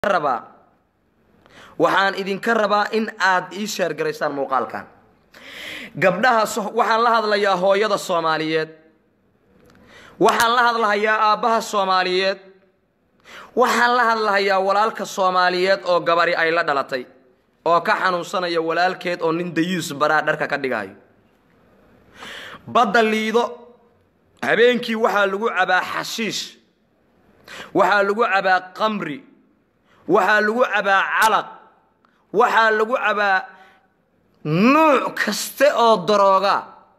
rabaa waxaan idinka rabaa in aad ii sheergaraysaan muuqaalkan gabdhaha waxaan la hadlayaa hooyada soomaaliyeed waxaan la hadlahayaa aabbaha soomaaliyeed waxaan la hadlahayaa walaalka soomaaliyeed oo gabari ay la dhalatay oo ka xanuunsanaya walaalkeed oo nin dayuus baraa dharka ka dhigayo badda liido habeenkii waxaa lagu cabaa xashiish waxaa lagu cabaa qamri waxaa lagu cabaa calaq waxaa lagu cabaa nuuc kaste oo darooga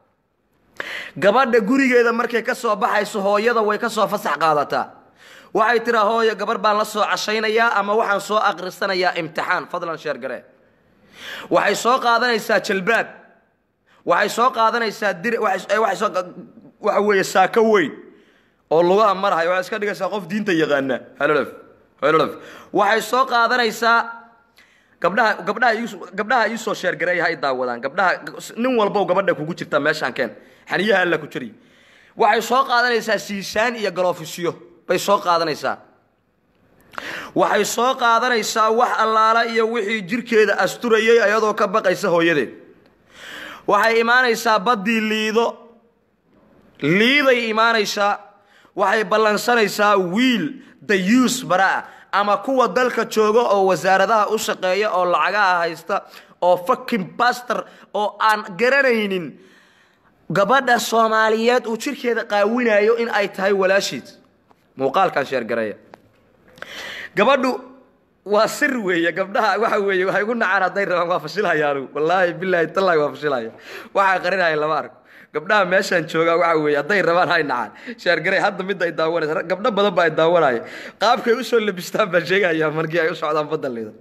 gabadha gurigeeda markay ka soo baxayso hooyada way ka soo fasax qaadataa waxay tiraa hooyo gabar baan la soo cashaynayaa ama waxaan soo aqrisanayaa imtixaan fadlan sheergare waxay soo qaadanaysaa jalbaab waxay soo qaadanaysaa dir waxa weeye saako weyn oo lugaha marahay waxay iska dhigaysaa qof diinta yaqaana halolof halolof waxay soo qaadanaysaa gabdhaha gabdhaha gabdhaha ii soo sheergareeya ha i daawadaan gabdhaha nin walbow gabadha kugu jirta meeshaan keen xaniyaha alla ku jiri waxay soo qaadanaysaa siisaan iyo galoofisyo bay soo qaadanaysaa waxay soo qaadanaysaa wax allaala iyo wixii jirkeeda asturayay ayadoo ka baqaysa hooyadeed waxay imaanaysaa baddii liido liiday imaanaysaa waxay ballansanaysaa wiil dayuus baraa ama kuwa dalka jooga oo wasaaradaha u shaqeeya oo lacagaha haysta oo fakin bastor oo aan garanaynin gabadha soomaaliyeed uu jirkeeda qaawinayo in ay tahay walaashiid muuqaalkan sheergareeya gabadhu waa sir weeye gabdhaha waxa weeye waxay gu nacaan hadday rabaan waa fashilhayaanu wallaahi bilaahi tallaahi waa fashilhaya waxaa qarinaya lama arko gabdhaha meeshaan joogaa waxa weeye hadday rabaan hay nacaan sheergarey hadda midda ay daawanaysa gabdho badan baa ay daawanaya qaabkay usoo labistaan baan sheegayaa markii ay u socdaan badalida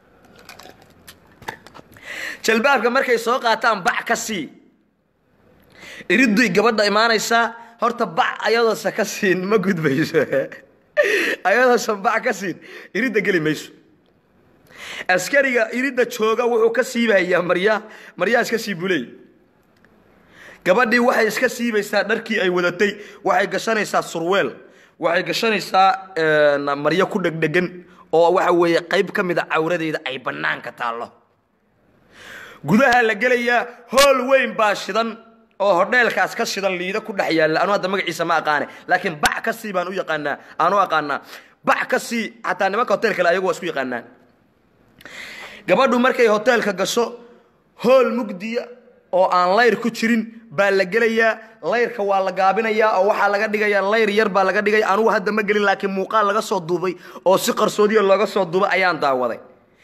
jalbaabka markay soo qaataan bac ka sii iriday gabadha imaanaysaa horta bac ayadoosa ka siin ma gudbayso ayadoosan bac ka siin iridda geli mayso askariga iridda jooga wuxuu ka siibayaa maryaa maryaa iska sii buley gabadhii waxay iska siibaysaa dharkii ay wadatay waxay gashanaysaa surweel waxay gashanaysaa maryo ku dhegdhegan oo waxa weeye qayb ka mida cawradeeda ay bannaanka taallo gudaha la gelayaa hool weyn baa shidan oo hodheelkaas ka shidan liida ku dhex yaalla anu hadda magaciisa ma aqaane laakiin bac ka sii baan u yaqaanaa aanu aqaanaa bac ka sii xataa nimanka hotelkale ayagu waa isku yaqaanaan gabadhu markay hoteelka gasho hool mugdiya oo aan layr ku jirin baa la gelayaa layrka waa la gaabinayaa oo waxaa laga dhigayaa layr yar baa laga dhigaya anugu hadda ma gelin laakiin muuqaal laga soo duubay oo si qarsoodiya looga soo duubay ayaan daawaday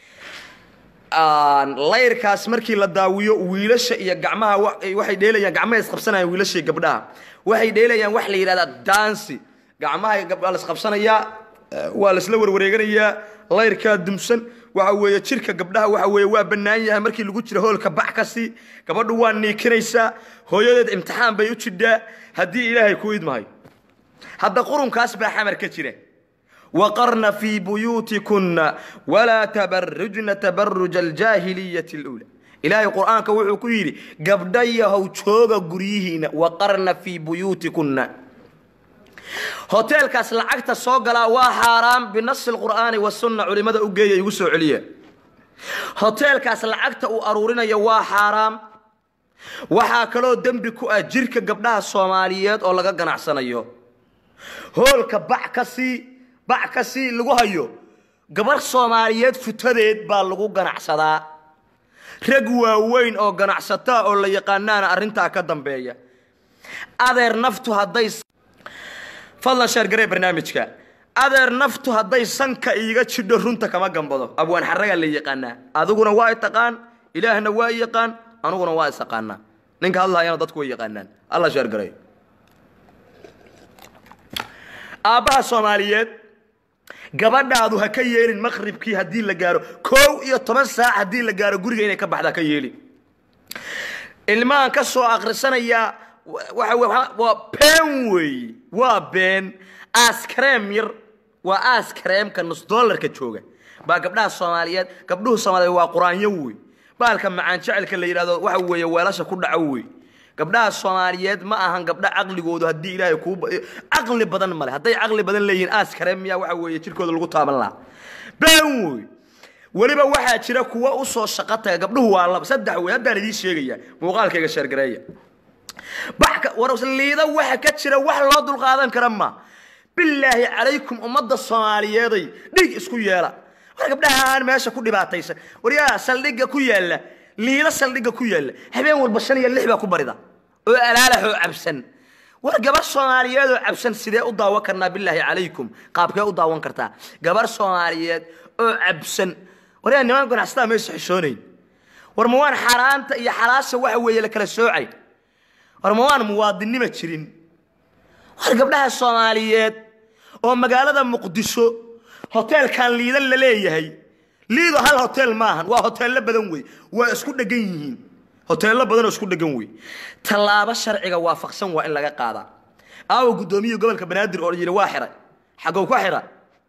layrkaas markii la daawiyo wiilasha iyo gacmaha waxay dheelayaan gacmaha isqabsanayaan wiilasha iyo gabdhaha waxay dheelayaan wax la yidhahdaa dansi gacmaha gabdhaa laisqabsanayaa waa laisla warwareeganayaa layrkaa dumsan waxa weeye jirka gabdhaha waxa weeye waa bannaan yahay markii lagu jiro hoolka bac ka sii gabadhu waa niikinaysaa hooyadeed imtixaan bay u jidhaa haddii ilaahay ku idmahayo hadda qurunkaas baa xamar ka jira waqarna fii buyuutikunna walaa tabarujna tabaruja aljaahiliyati اluula ilaahay qur'aanka wuxuu ku yidhi gabdhayahow jooga guryihiina waqarna fii buyuutikunna hoteelkaas lacagta soo galaa waa xaaraam binasi lqur'aani wasunna culimmada u geeya igu soo celiya hoteelkaas lacagta uu aruurinayo waa xaaraam waxaa kaloo dembi ku ah jirka gabdhaha soomaaliyeed oo laga ganacsanayo hoolka bac ka sii bac ka sii lagu hayo gabarh soomaaliyeed futadeed baa lagu ganacsadaa rag waaweyn oo ganacsataa oo la yaqaanaana arrintaa ka dambeeya adeer naftu hadday fadlan sheergaree barnaamijka adeer naftu hadday sanka iiga jidho runta kama gambado abwaan xaragaa la yaqaanaa adiguna waa taqaan ilaahna waa yaqaan aniguna waa isaqaanaa ninka hadlaayana dadku way yaqaanaan alla sheergareey aabbaha soomaaliyeed gabadhaadu ha ka yeelin maqribkii haddii la gaaro koow iyo toban saac haddii la gaaro guriga inay ka baxda ka yeelin ilmahan ka soo akrisanayaa waa been weeye waa been askareem yar waa askareemka nus dollarka jooga baa gabdhaha soomaaliyeed gabdhuhu soomaaliyeed waa quraanyo wey baalka macaan jecelka la yidhahdo waxa weeye weelasha ku dhaco wey gabdhaha soomaaliyeed ma ahan gabdha caqligoodu haddii ilaahay kuu caqli badan male hadday caqli badan leeyihiin aaskare miyaa waxa weeye jirkooda lagu taaban lahaa been wey weliba waxaa jira kuwa u soo shaqo taga gabdhuhu waa laba saddex wey haddaan idiin sheegaya muuqaalkayga sheergareeya baxka war liida waxa ka jira wax loo dulqaadan kara ma bilaahi calaykum ummadda soomaaliyeeday dhig isku yeela war gabdhahaan meesha ku dhibaataysan waryaa saldhigga ku yaalla liida saldhigga ku yaalla habeen walba shan iyo lix baa ku barida oo alaalaxoo cabsan war gabar soomaaliyeed oo cabsan sidee u daawan karnaa bilaahi calaykum qaabkee u daawan kartaa gabar soomaaliyeed oo cabsan waryaa niman ganacsataa maysa xishoonayn war ma waan xaaraanta iyo xalaasha waxa weeye la kala soocay war ma waan muwaadinnima jirin war gabdhaha soomaaliyeed oo magaalada muqdisho hoteelkan liidan la leeyahay liido hal hotel maahan waa hoteello badan wey waa isku dhegan yihiin hoteello badan oo isku dhegan wey tallaabo sharciga waafaqsan waa in laga qaadaa aawa guddoomiyihi gobolka banaadir oo yidhi waa xiray xagow ka xira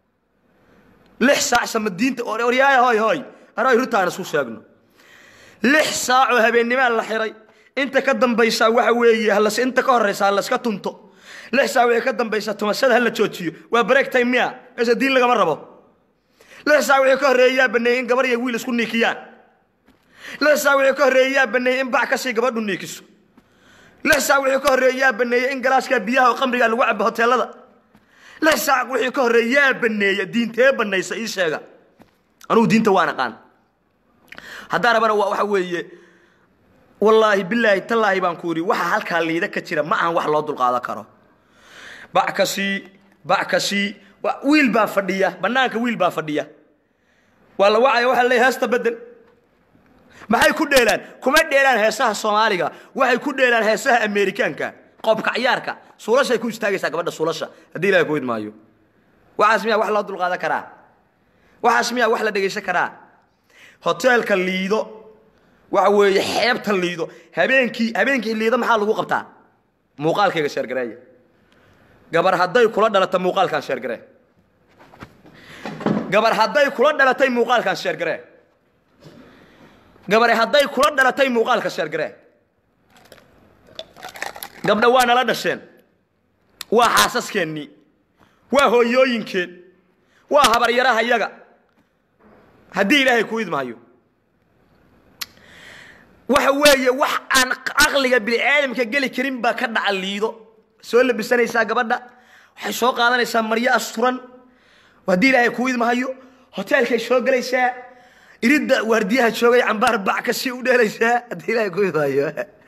lix saac samadiinta oryaaya hoy hoy aray rutaan isku sheegno lix saacoo habeennimaa la xiray inta ka dambaysaa waxa weeye halas inta ka horraysa ha laska tunto lix saac wixii ka dambaysa tumashada ha la joojiyo waa break time miya meesha diin lagama rabo lix saac wixii ka horreeyaa baneeyey in gabar iyo wiil isku niikiyaan lix saac wixii ka horreeyaa baneeyey in bac kasii gabadhu niikiso lix saac wixii ka horreeyaa baneeyey in galaaskaa biyaha oo qamriga lagu cabo hoteelada lix saac wixii ka horreeyaa baneeya diintee banaysa ii sheega anugu diinta waan aqaan haddaan rabana waa waxa weeye wallaahi bilaahi tallaahi baan ku yidhi waxa halkaa liida ka jira ma ahan wax loo dulqaadan karo bac kasii bac kasii wiil baa fadhiya bannaanka wiil baa fadhiya waa la wacaya waxa la leeyahay heesta bedel maxay ku dheelaan kuma dheelaan heesaha soomaaliga waxay ku dheelaan heesaha ameerikaanka qoobka ciyaarka suulashay ku istaagaysaa gabadha suulasha haddii ilahay ku idmaayo waxaas miyaa wax loo dulqaadan karaa waxaas miyaa wax la dhegaysan karaa hoteelka liido waxa weeye xeebta liido habeenkii habeenkii liido maxaa lagu qabtaa muuqaalkayga sheergareeya gabar hadday kula dhalata muuqaalkan sheergaree gabar hadday kula dhalatay muuqaalkan sheergaree gabare hadday kula dhalatay muuqaalka sheergaree gabdha waa nala dhasheen waa xaasaskeenii waa hooyooyinkeen waa habaryaraha yaga haddii ilaahay ku idmahayo waxa weeye wax aan caqliga biniaadamka geli karin baa ka dhaca liido soo labisanaysaa gabadha waxay soo qaadanaysaa maryo asturan haddii ilaahay ku idmahayo hoteelkay soo gelaysaa iridda waardiyaha joogay cambaar bac kasii u dheelaysaa haddii ilaahay ku idmahayo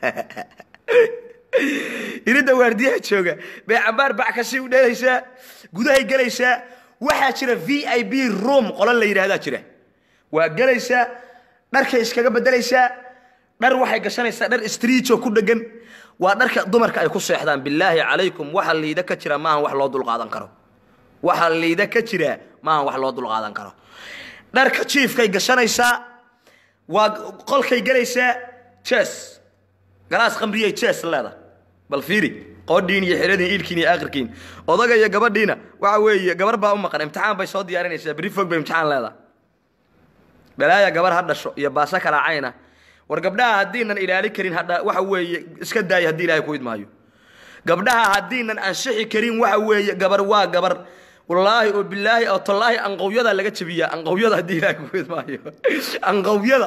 iridda waardiyaha jooga bay cambaar bac kasii u dheelaysaa gudahay gelaysaa waxaa jira v i b room qolo la yidhaahdaa jira waa gelaysaa dharkay iskaga bedelaysaa dhar waxay gashanaysaa dhar striijo ku dhegan waa dharka dumarka ay ku seexdaan bilaahi calaykum waxa liida ka jira maahan wax loo dulqaadan karo waxa liida ka jira maahan wax loo dulqaadan karo dharka jiifkay gashanaysaa waa qolkay gelaysaa jes galaas qamriyay jes leeda bal fiiri qoodhiin iyo xiradiin iilkiin iyo aakhirkiin odaga iyo gabadhiina waxa weeye gabar baa u maqan imtixaan bay soo diyaarinaysaa berri fog bay imtixaan leedahay balaaya gabar ha dhasho iyo baaso kala cayna war gabdhaha haddiinan ilaali karin hadha waxa weeye iska daaya haddii ilaahay ku idmaayo gabdhaha haddiinan ansixi karin waxa weeye gabar waa gabar wallaahi oo bilaahi oo tallaahi anqowyada laga jabiyaa anqowyada haddii ilaahay ku idmaayo anqowyada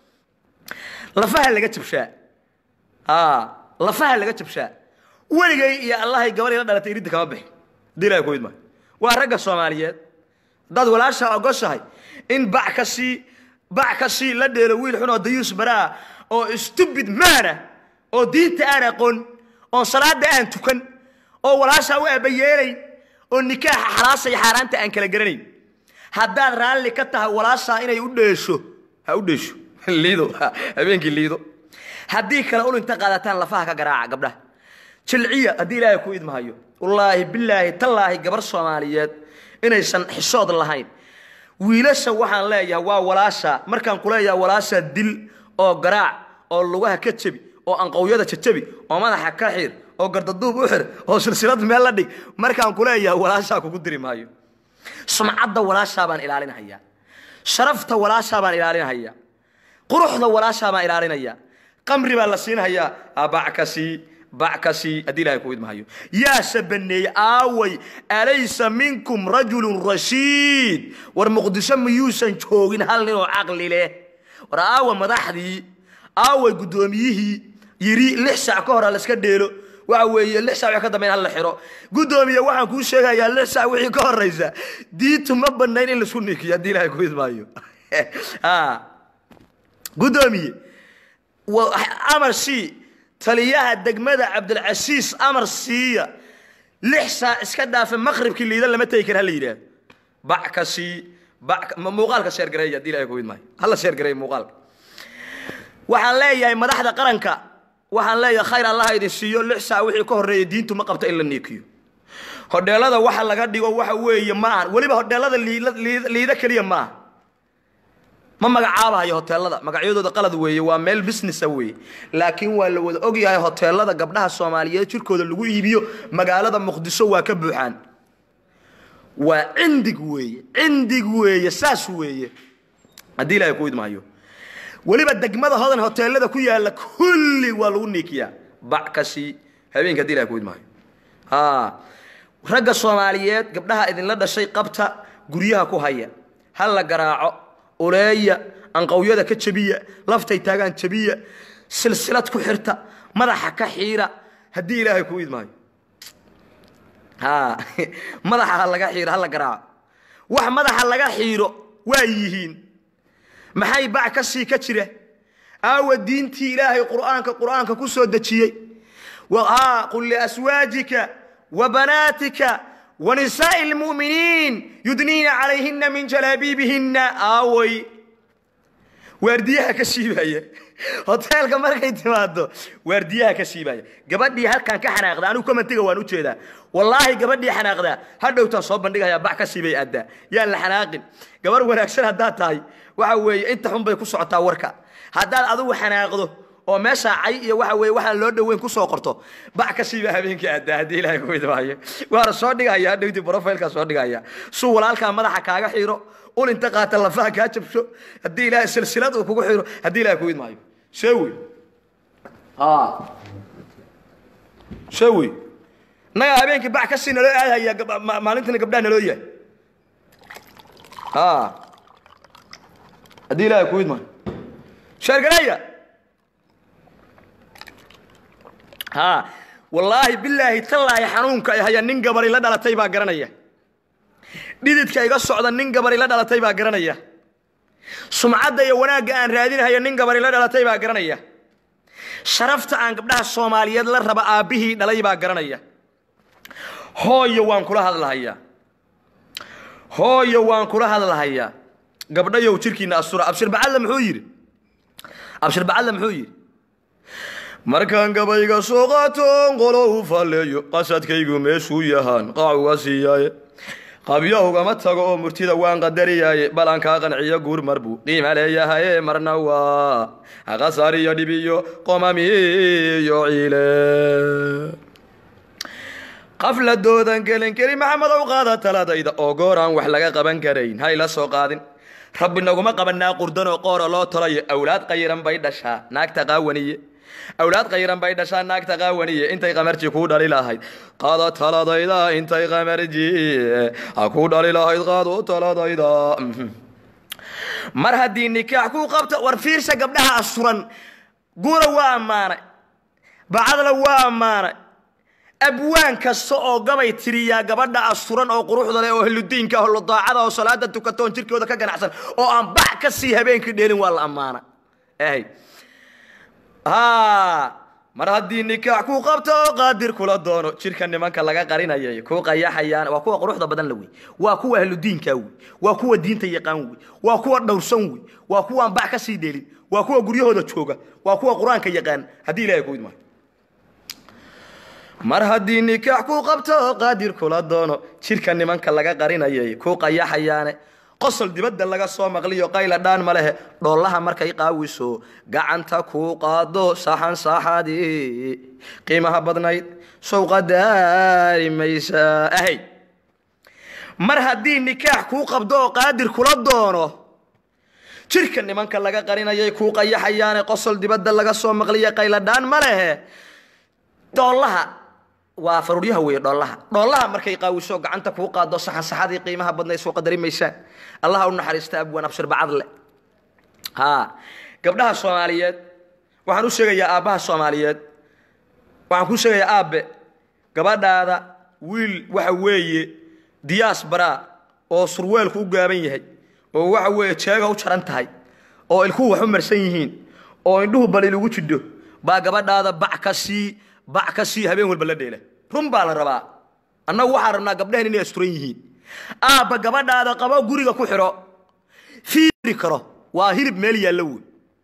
lafaha laga jabshaa aa lafaha laga jabshaa weligay iyo allahay gabar ila dhalatay iridda kama bixin haddii ilaahay ku idmaayo waa ragga soomaaliyeed haddaad walaasha ogoshahay in bac ka sii bac ka sii la dheelo wiil xun oo dayuus baraa oo stubid maana oo diinta aan aqoon oon salaada aan tukan oo walaashaa u abayeelayn oo nikaaxa xalaasa iyo xaaraanta aan kala garanayn haddaad raalli ka tahay walaashaa inay u dheesho ha u dheesho liido habeenkii liido haddii kale ul inta qaadataan lafaha ka garaaca gabdhaha jilciya haddii ilaahay ku idmahayo wallaahi bilaahi tallaahi gabar soomaaliyeed inaysan xishood lahayn wiilasha waxaan leeyahay waa walaasha markaan ku leeyahay walaasha dil oo garaac oo lugaha ka jebi oo anqowyada jajabi oo madaxa ka xir oo gardaduub u xir oo silsilad meel la dhig markaan ku leeyahay walaashaa kugu diri maayo sumcadda walaashaa baan ilaalinhayaa sharafta walaashaa baan ilaalinhayaa quruxda walaashaa baan ilaalinhayaa qamri baa la siinhayaa abac ka sii bac ka sii haddii ilahay ku idmahayo yaase baneeyey aaway alaysa minkum rajulun rashiid war muqdisho miyuusan joogin hal nin oo caqli leh war aawa madaxdii aaway guddoomiyihii yidhi lix saac ka hora laska dheelo waxa weeye lix saac wixii ka dambeyn hal la xiro guddoomiye waxaan kuu sheegayaa lix saac wixii ka horraysa diintu ma banayn in laisku nikiyo haddii ilahay ku idmaayo guddoomiye amar sii taliyaha degmada cabdilcasiis amar siiya lix saac iska dhaafa maqribkii liidan lama tegi kara hala yidhaahdo bac ka sii muuqaalka sheergareeya haddii ilahay ku idmaayo hala sheergareeya muuqaalka waxaan leeyahay madaxda qaranka waxaan leeyahay khayr allaha idin siiyo lix saac wixii ka horreeya diintu ma qabto in la niikiyo hodheelada waxa laga dhigo waxa weeye ma aha weliba hodheelada liida keliya ma aha ma magacaabahayo hoteelada magacyadooda qalad weeye waa meel businessa weeye laakiin waa la wada ogyahay hoteelada gabdhaha soomaaliyeed jirkooda lagu iibiyo magaalada muqdisho waa ka buuxaan waa cindig weeye cindig weeye saas weeye haddii ilaahay ku idmaayo weliba degmada hodan hoteelada ku yaalla kulli waa lagu niikiyaa bac ka sii habeenka haddii ilahay ku idmaayo ragga soomaaliyeed gabdhaha idinla dhashay qabta guryaha ku haya ha la garaaco uleeya anqawyada ka jabiya laftay taagaan jabiya silsilad ku xirta madaxa ka xiira haddii ilaahay ku idmaayo madaxa ha laga xiiro ha la garaaco wax madaxa laga xiiro waa yihiin maxay bac ka sii ka jira aawa diintii ilaahay qur'aanka qur'aanka ku soo dejiyey qul liaswaajika wa banaatika wa nisaa'i lmu'miniin yudniina calayhina min jalaabiibihinna aaway waardiyaha ka siibaya hoteelka markay timaado waardiyaha ka siibaya gabadhii halkan ka xanaaqda anigu komentiga waan u jeedaa wallaahi gabadhii xanaaqdaa hadhowtaan soo bandhigayaa bac ka siibay addaa yaan la xanaaqin gabar wanaagsan haddaad tahay waxa weeye inta xun bay ku socotaa warka haddaad adigu xanaaqdo oo meeshaa cay iyo waxa weeye waxaan loo dhoweyn ku soo qorto bac ka siiba habeenkii addaa haddii ilaahay ku idmaayo waana soo dhigaya hadhowtii brofailkaa soo dhigaya suu walaalkaa madaxa kaaga xiiro ul inta qaata lafaha kaa jabsho haddii ilaahay silsilad uu kugu xiro haddii ilahay ku idmaayo see wey see wey innagaa habeenkii bac ka sii naloo aadhaya maalintana gabdhaha naloo yahay haddii ilaahay ku idmaayo sheergareeya ha wallaahi bilaahi tallaahi xanuunka ay haya nin gabari la dhalatay baa garanaya dhididka iga socda nin gabari la dhalatay baa garanaya sumcadda iyo wanaagga aan raadinhayo nin gabari la dhalatay baa garanaya sharafta aan gabdhaha soomaaliyeed la raba aabbihii dhalay baa garanaya hooyo waan kula hadlahayaa hooyo waan kula hadlahayaa gabdhayow jirkiinna asura abshir bacadle muxuu yidhi abshir bacadle muxuu yidhi markaan gabayga soo qaatoon qolo u falleeyo qasadkaygu meeshuu yahaan qaac uga siiyaaye qabyo ugama tago oo murtida waan qadariyaaye balan kaa qanciyo guur mar buu qiima leeyahaye marna waa qasar iyo dhib iyo qomamiyo ciile qafladoodan gelin keli maxamedow qaada taladayda oo goor aan wax laga qaban karayn hayla soo qaadin rabbi naguma qabanaa qurdanoo qoora loo tolayo awlaad qayiran bay dhashaa naagta qaawaniye awlaad qayran bay dhashaa naagta qaawaniye intay qamarji kuu dhali lahayd qaado taladayda intay qamarji kuu dhali lahayd qaado taladayda mar haddii nikaax kuu qabto war fiirsa gabdhaha asuran guura waa ammaanay bacadla waa ammaanay abwaan kasta oo gabay tiriyaa gabadha asturan oo quruxda leh oo hludiinka oo daacada oo salaada tukatoon jirkooda ka ganacsan oo aan bax ka sii habeenkii dheelin waa la ammaana mar haddii nikaax kuu qabto oo qaadir kula doono jirka nimanka laga qarinayay kuu qayaxayaan waa kuwa quruxda badan la wey waa kuwa ahludiinka wey waa kuwa diinta yaqaan wey waa kuwa dhowrsan wey waa kuwaan bax ka sii dheelin waa kuwa guryahooda jooga waa kuwa qur-aanka yaqaan haddii ilahay ku idmaayo mar haddii nikaax kuu qabto oo qaadir kula doono jirka nimanka laga qarinayay kuu qayaxayaane qosol dibadda laga soo maqliyo qayla dhaan ma lehe dhoollaha markay qaawiso gacanta kuu qaado saxan saaxadii qiimaha badnayd sowqa daari maysa ahay mar haddii nikaax kuu qabdo oo qaadir kula doono jirka nimanka laga qarinayay kuu qayaxayaane qosol dibadda laga soo maqliyo qayla dhaan ma lehe dhoolaha waa faruuryaha weeye dhoolaha dhoolaha markay qaawiso gacanta kuu qaado saxan saxadii qiimaha badnayd soo qadari maysaan allaha u naxariista abwaan abshir bacadle ha gabdhaha soomaaliyeed waxaan u sheegayaa aabbaha soomaaliyeed waxaan kuu sheegayaa aabbe gabadhaada wiil waxa weeye diyaas baraa oo surweelku u gaaban yahay oo waxa weeye jeega u jaran tahay oo ilkuhu wax u marsan yihiin oo indhuhu balil ugu jidho baa gabadhaada bac ka sii bac ka sii habeen walba la dheela run baa la rabaa annagu waxaan rabnaa gabdhahan inay asturan yihiin aabba gabadhaada qabo guriga ku xidho fiiri karo waa hilib meel yaallo wey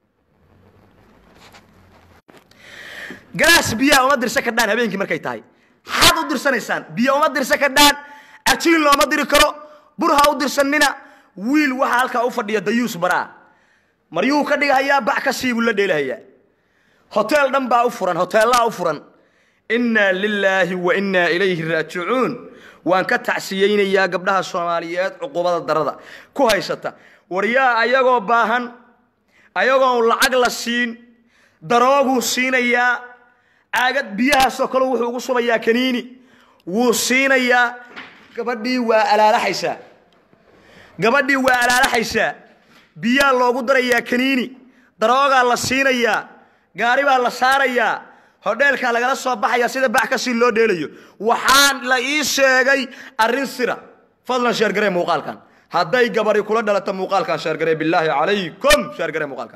galaas biyaha uma dirsan kardhaan habeenkii markay tahay xaad u dirsanaysaan biyo uma dirsan kardhaan ajiin looma diri karo bur ha u dirsanina wiil waxaa halkaa u fadhiya dayuus baraa maryuhu ka dhigahayaa bac ka sii buu la dheelahayaa hoteel dhan baa u furan hoteellaha u furan innaa lilaahi wa innaa ilayhi raajicuun waan ka tacsiyeynayaa gabdhaha soomaaliyeed cuqubada darada ku haysata waryaa ayagoo baahan ayagoon lacag la siin darooguu siinayaa caagad biyahaasoo kale wuxuu ugu subayaa kaniini wuu siinayaa gabadhii waa alaalaxaysaa gabadhii waa alaalaxaysaa biyaa loogu darayaa kaniini daroogaa la siinayaa gaari baa la saarayaa hodheelkaa lagala soo baxaya sida bax ka sii loo dheelayo waxaan la ii sheegay arrin sira fadlan sheergaree muuqaalkan hadday gabari kula dhalato muuqaalkan sheergaree bilaahi calaykum sheergaree muuqaalkan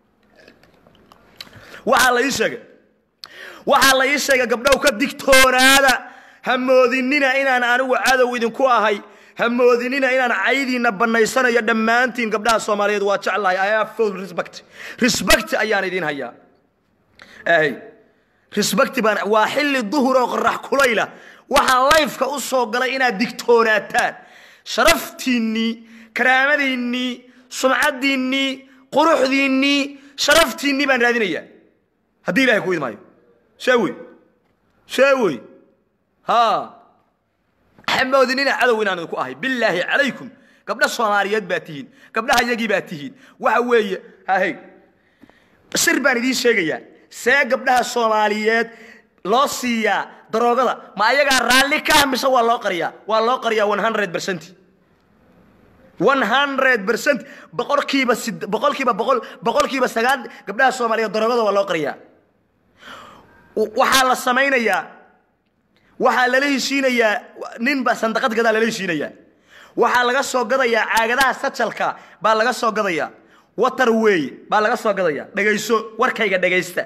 waxaa la ii sheegay waxaa la ii sheegay gabdhow ka digtoonaada ha moodinina inaan anigu cadow idinku ahay ha moodinina inaan caydiina bannaysanayo dhammaantiin gabdhaha soomaaliyeed waa jeclahay i have full respect respect ayaan idiin hayaa ay respect baan waa xilli duhur oo qorax kulayla waxaan layfka u soo galay inaad digtoonaataan sharaftiinnii karaamadiinnii sumcaddiinnii quruxdiinnii sharaftiinnii baan raadinayaa haddii ilahay ku idmaayo see wey see wey ha xamoodinina cadow inaan idinku ahay bilaahi calaykum gabdha soomaaliyeed baa tihiin gabdhaha yagii baa tihiin waxa weeye hahey sir baan idiin sheegayaa see gabdhaha soomaaliyeed loo siiyaa daroogada ma ayagaa raalli ka mise waa loo qariyaa waa loo qariyaa one hundred percent one hundred percent boqolkiiba sid boqolkiiba boqol boqolkiiba sagaal gabdhaha soomaaliyeed daroogada waa loo qariyaa waxaa la samaynayaa waxaa lala heshiinayaa ninba sandaqad gadaa lala heshiinayaa waxaa laga soo gadayaa caagadaha sajalka baa laga soo gadayaa water wey baa laga soo gadayaa dhegayso warkayga dhegaysta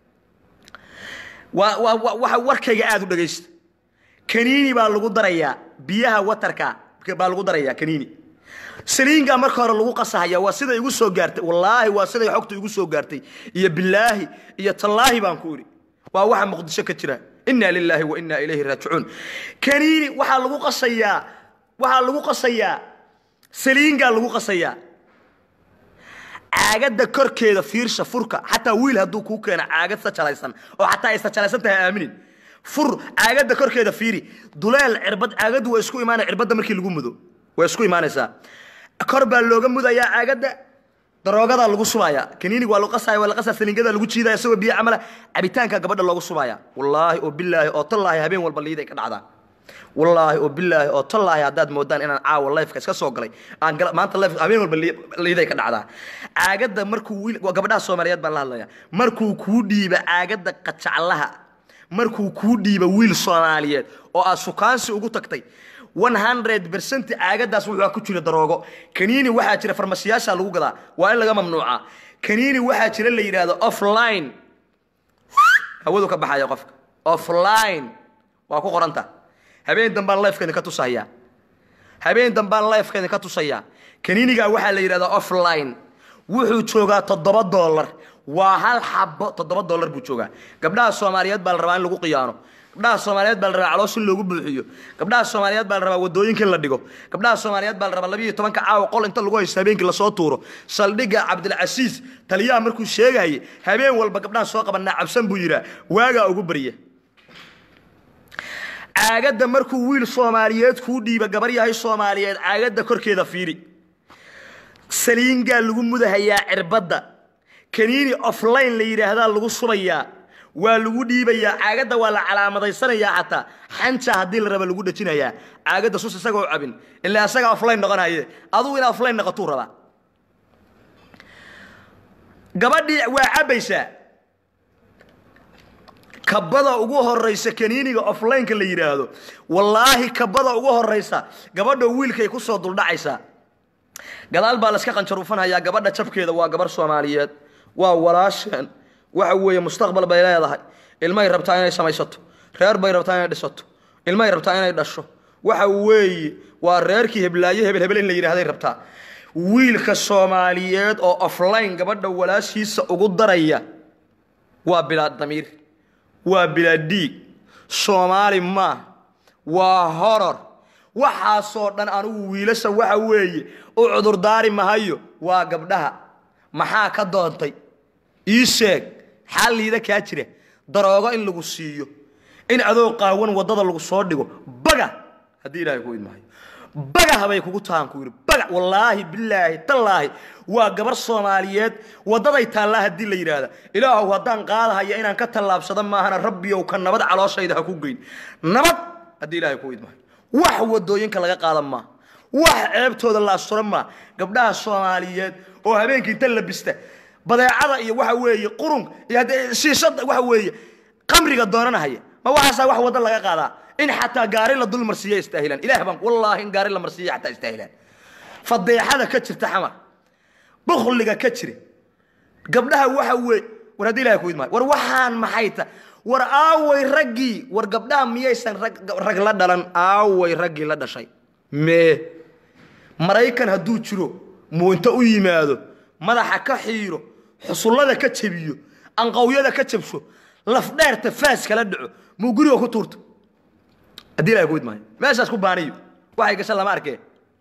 waa waa waxa warkayga aada u dhegaysta kaniini baa lagu darayaa biyaha waterka baa lagu darayaa kaniini saliingaa marka hore lagu qasahaya waa siday igu soo gaartay wallaahi waa siday xogtu igu soo gaartay iyo bilaahi iyo tallaahi baan ku idhi waa waxa muqdisho ka jira inna lilaahi wa inna ilayhi raajicuun kaniini waxaa lagu qasayaa waxaa lagu qasayaa saliingaa lagu qasayaa caagadda korkeeda fiirsha furka xataa wiil hadduu kuu keeno caagad sajalaysan oo xataa ay sajalaysan tahay aaminin fur caagadda korkeeda fiiri duleel cirbad caagaddu waa isku imaanaya cirbadda markii lagu mudo way isku imaanaysaa kor baa looga mudayaa caagadda daroogadaa lagu subaya kaniinig waa lagu qasaya waa la qasaa saliingada lagu jiidaya isagoo biyo camala cabitaanka gabadha loogu subaya wallaahi oo bilaahi oo tallaahi habeen walba liiday ka dhacdaa wallaahi oo bilaahi oo tallaahi haddaad moodaan inaan caawa lifeka iska soo galay aan maanta life habeen walba liiday ka dhacdaa caagadda markuu wiil gabadhaha soomaaliyeed baan la hadlaya markuu kuu dhiiba caagadda qajaclaha markuu kuu dhiiba wiil soomaaliyeed oo aad sukaansi ugu tagtay one hundred percent caagadaas wuxuu ku jira daroogo kaniini waxaa jira farmasiyaasha lagu gadaa waa in laga mamnuuca kaniini waxaa jira la yidhaahdo offline hawadu ka baxaya qofka offline waa ku qoranta habeen dambaan lifeka idinka tusayaa habeen dambaan lifeka idinka tusayaa kaniinigaa waxaa la yidhahdaa offline wuxuu joogaa toddoba dollar waa hal xabo toddoba dollar buu joogaa gabdhaha soomaaliyeed baa la rabaa in lagu qiyaano gabdhaha soomaaliyeed baa la rabaa caloos in loogu buuxiyo gabdhaha soomaaliyeed baa la rabaa wadooyinka in la dhigo gabdhaha soomaaliyeed baa la rabaa labiyo tobanka caawa qol inta lagu haysto habeenkii lasoo tuuro saldhigga cabdilcasiis taliyaha markuu sheegayay habeen walba gabdhaha soo qabanaa cabsan buu yidhaa waagaa ugu barya caagadda markuu wiil soomaaliyeed kuu dhiiba gabar yahay soomaaliyeed caagadda korkeeda fiiri saliingaa lagu mudahayaa cirbadda kaniini offline la yidhaahdaa lagu subayaa waa lagu dhiibayaa caagadda waa la calaamadaysanayaa xataa xanja haddii la raba lagu dhejinayaa caagadda sus isagoo cabin ilaa isaga aflayn noqonaye adugu ina aflayn noqotuu rabaa gabadhii waa cabbaysaa kabada ugu horaysa kaniiniga offlineka la yidhaahdo wallaahi kabada ugu horaysa gabadha wiilkay ku soo duldhacaysaa gadaal baa layska qanjaruufanhayaa gabadha jabkeeda waa gabarh soomaaliyeed waa walaasheen waxa weeye mustaqbal bay leedahay ilmay rabtaa inay samaysato reer bay rabtaa inay dhisato ilmay rabtaa inay dhasho waxa weeye waa reerkii heblaaye hebel hebel in la yidhahday rabtaa wiilka soomaaliyeed oo offline gabadha walaashiisa ugu daraya waa bilaa damiir waa bilaa dhiig soomaali maa waa horor waxaasoo dhan anigu wiilasha waxa weeye u cudurdaari mahayo waa gabdhaha maxaa ka doontay ii sheeg xalliida kaa jira daroogo in lagu siiyo in adoo qaawan waddada lagu soo dhigo baga haddii ilaahay ku idmahayo baga habay kugu tahan ku yidhi baga wallaahi bilaahi tallaahi waa gabar soomaaliyeed waddaday taallaa haddii la yidhaahda ilaahow haddaan qaadahaya inaan ka tallaabsado maahana rabbiyow ka nabad calooshayda ha ku geyn nabad haddii ilaahay ku idmahayo wax wadooyinka laga qaadan maa wax ceebtooda la asturo maa gabdhaha soomaaliyeed oo habeenkii inta labista badeecada iyo waxa weeye qurun iyo haddee shiishada waxa weeye qamriga doonanahaya ma waxaasaa wax waddo laga qaadaa in xataa gaari la dul marsiiya istaahilaan ilaah baan wallaahi in gaari la marsiiya xataa istaahilaan fadeexada ka jirta xamar bukhliga ka jira gabdhaha waxa weeye war haddii ilahay ku idmaayo war waxaan maxay ta war aaway raggii war gabdhaha miyaysan rag rag la dhalan aaway raggii la dhashay mee maraykan hadduu jiro muu inta u yimaado madaxa ka xiiro xusullada ka jebiyo anqawyada ka jabsho lafdheerta faas kala dhaco muu guriga ku tuurto haddii ilahay ku idmaayo meeshaas ku baaniyo waxay gashan lama arkee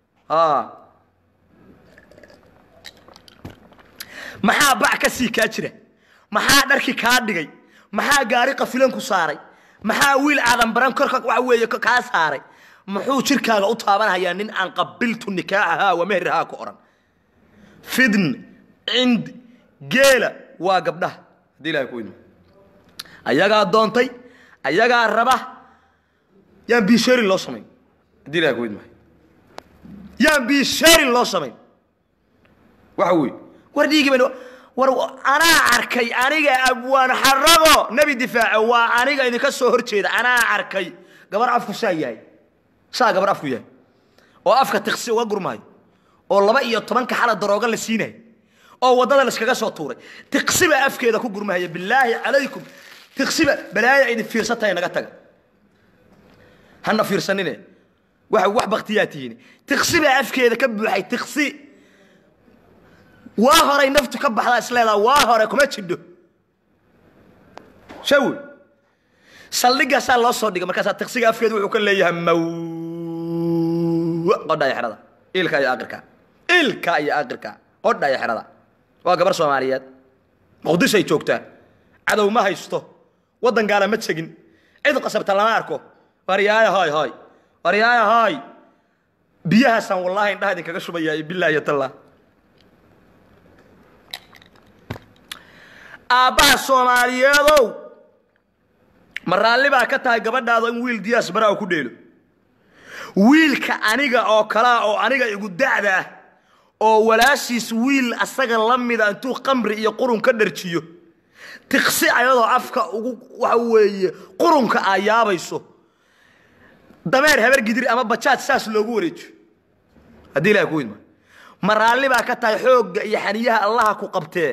maxaa bac ka sii kaa jira maxaa dharki kaa dhigay maxaa gaari qafilan ku saaray maxaa wiil aadan baran korka waxa weeye kaa saaray muxuu jirkaaga u taabanhayaa nin aan qabiltu nikaaxahaa wa mehrihaa ku odhan fidn cind geela waa gabdhaha haddii ilahay ku idmo ayagaa doontay ayagaa raba yaan biisheerin loo samayn haddii ilahay ku idmahay yaan biisheerin loo samayn waxa weeye war dhiigi ban war anaa arkay aniga abwaan xarago nebi difaaco waa aniga idinka soo hor jeeda anaa arkay gabar afku saa yahay saa gabar afku yahay oo afka tiksi uga gurmaayo oo laba iyo tobanka xala darooga la siinayo oo waddada laskaga soo tuuray tiqsiba afkeeda ku gurmahaya bilaahi calaykum tiqsiba balaaya idin fiirsatahay naga taga hana fiirsanine waxa wax baktiyaa tihiin tiqsiba afkeeda ka buuxay tiqsi waa horay naftu ka baxdaa isleedaa waa hore kuma jidho shawi saldhigaasaa loo soo dhigay markaasaa tiqsiga afkeedu wuxuu ka leeyahay maw qodhaya xerada ilka iyo aqirka ilka iyo aqirka qodhaya xerada waa gabar soomaaliyeed muqdishay joogtaa cadow ma haysto waddan gaala ma tegin cid qasabta lama arko waryaaya hoy hoy waryaaya hoy biyahaasaan wallaahi indhaha idinkaga shubayaa iyo billah iyo tallah aabbaha soomaaliyeedow ma raalli baa ka tahay gabadhaada in wiil diyaas baraa ku dheelo wiilka aniga oo kalaa oo aniga igu da'da ah oo walaashiis wiil asaga la mida intuu qamri iyo qurun ka dharjiyo tiqsi ayadoo afka ugu waxa weeye qurunka aa yaabayso dameer habar gidir ama bajaaj saas loogu wareejiyo haddii ilaha ku idma ma raalli baa ka tahay xoogga iyo xaniyaha allaha ku qabtee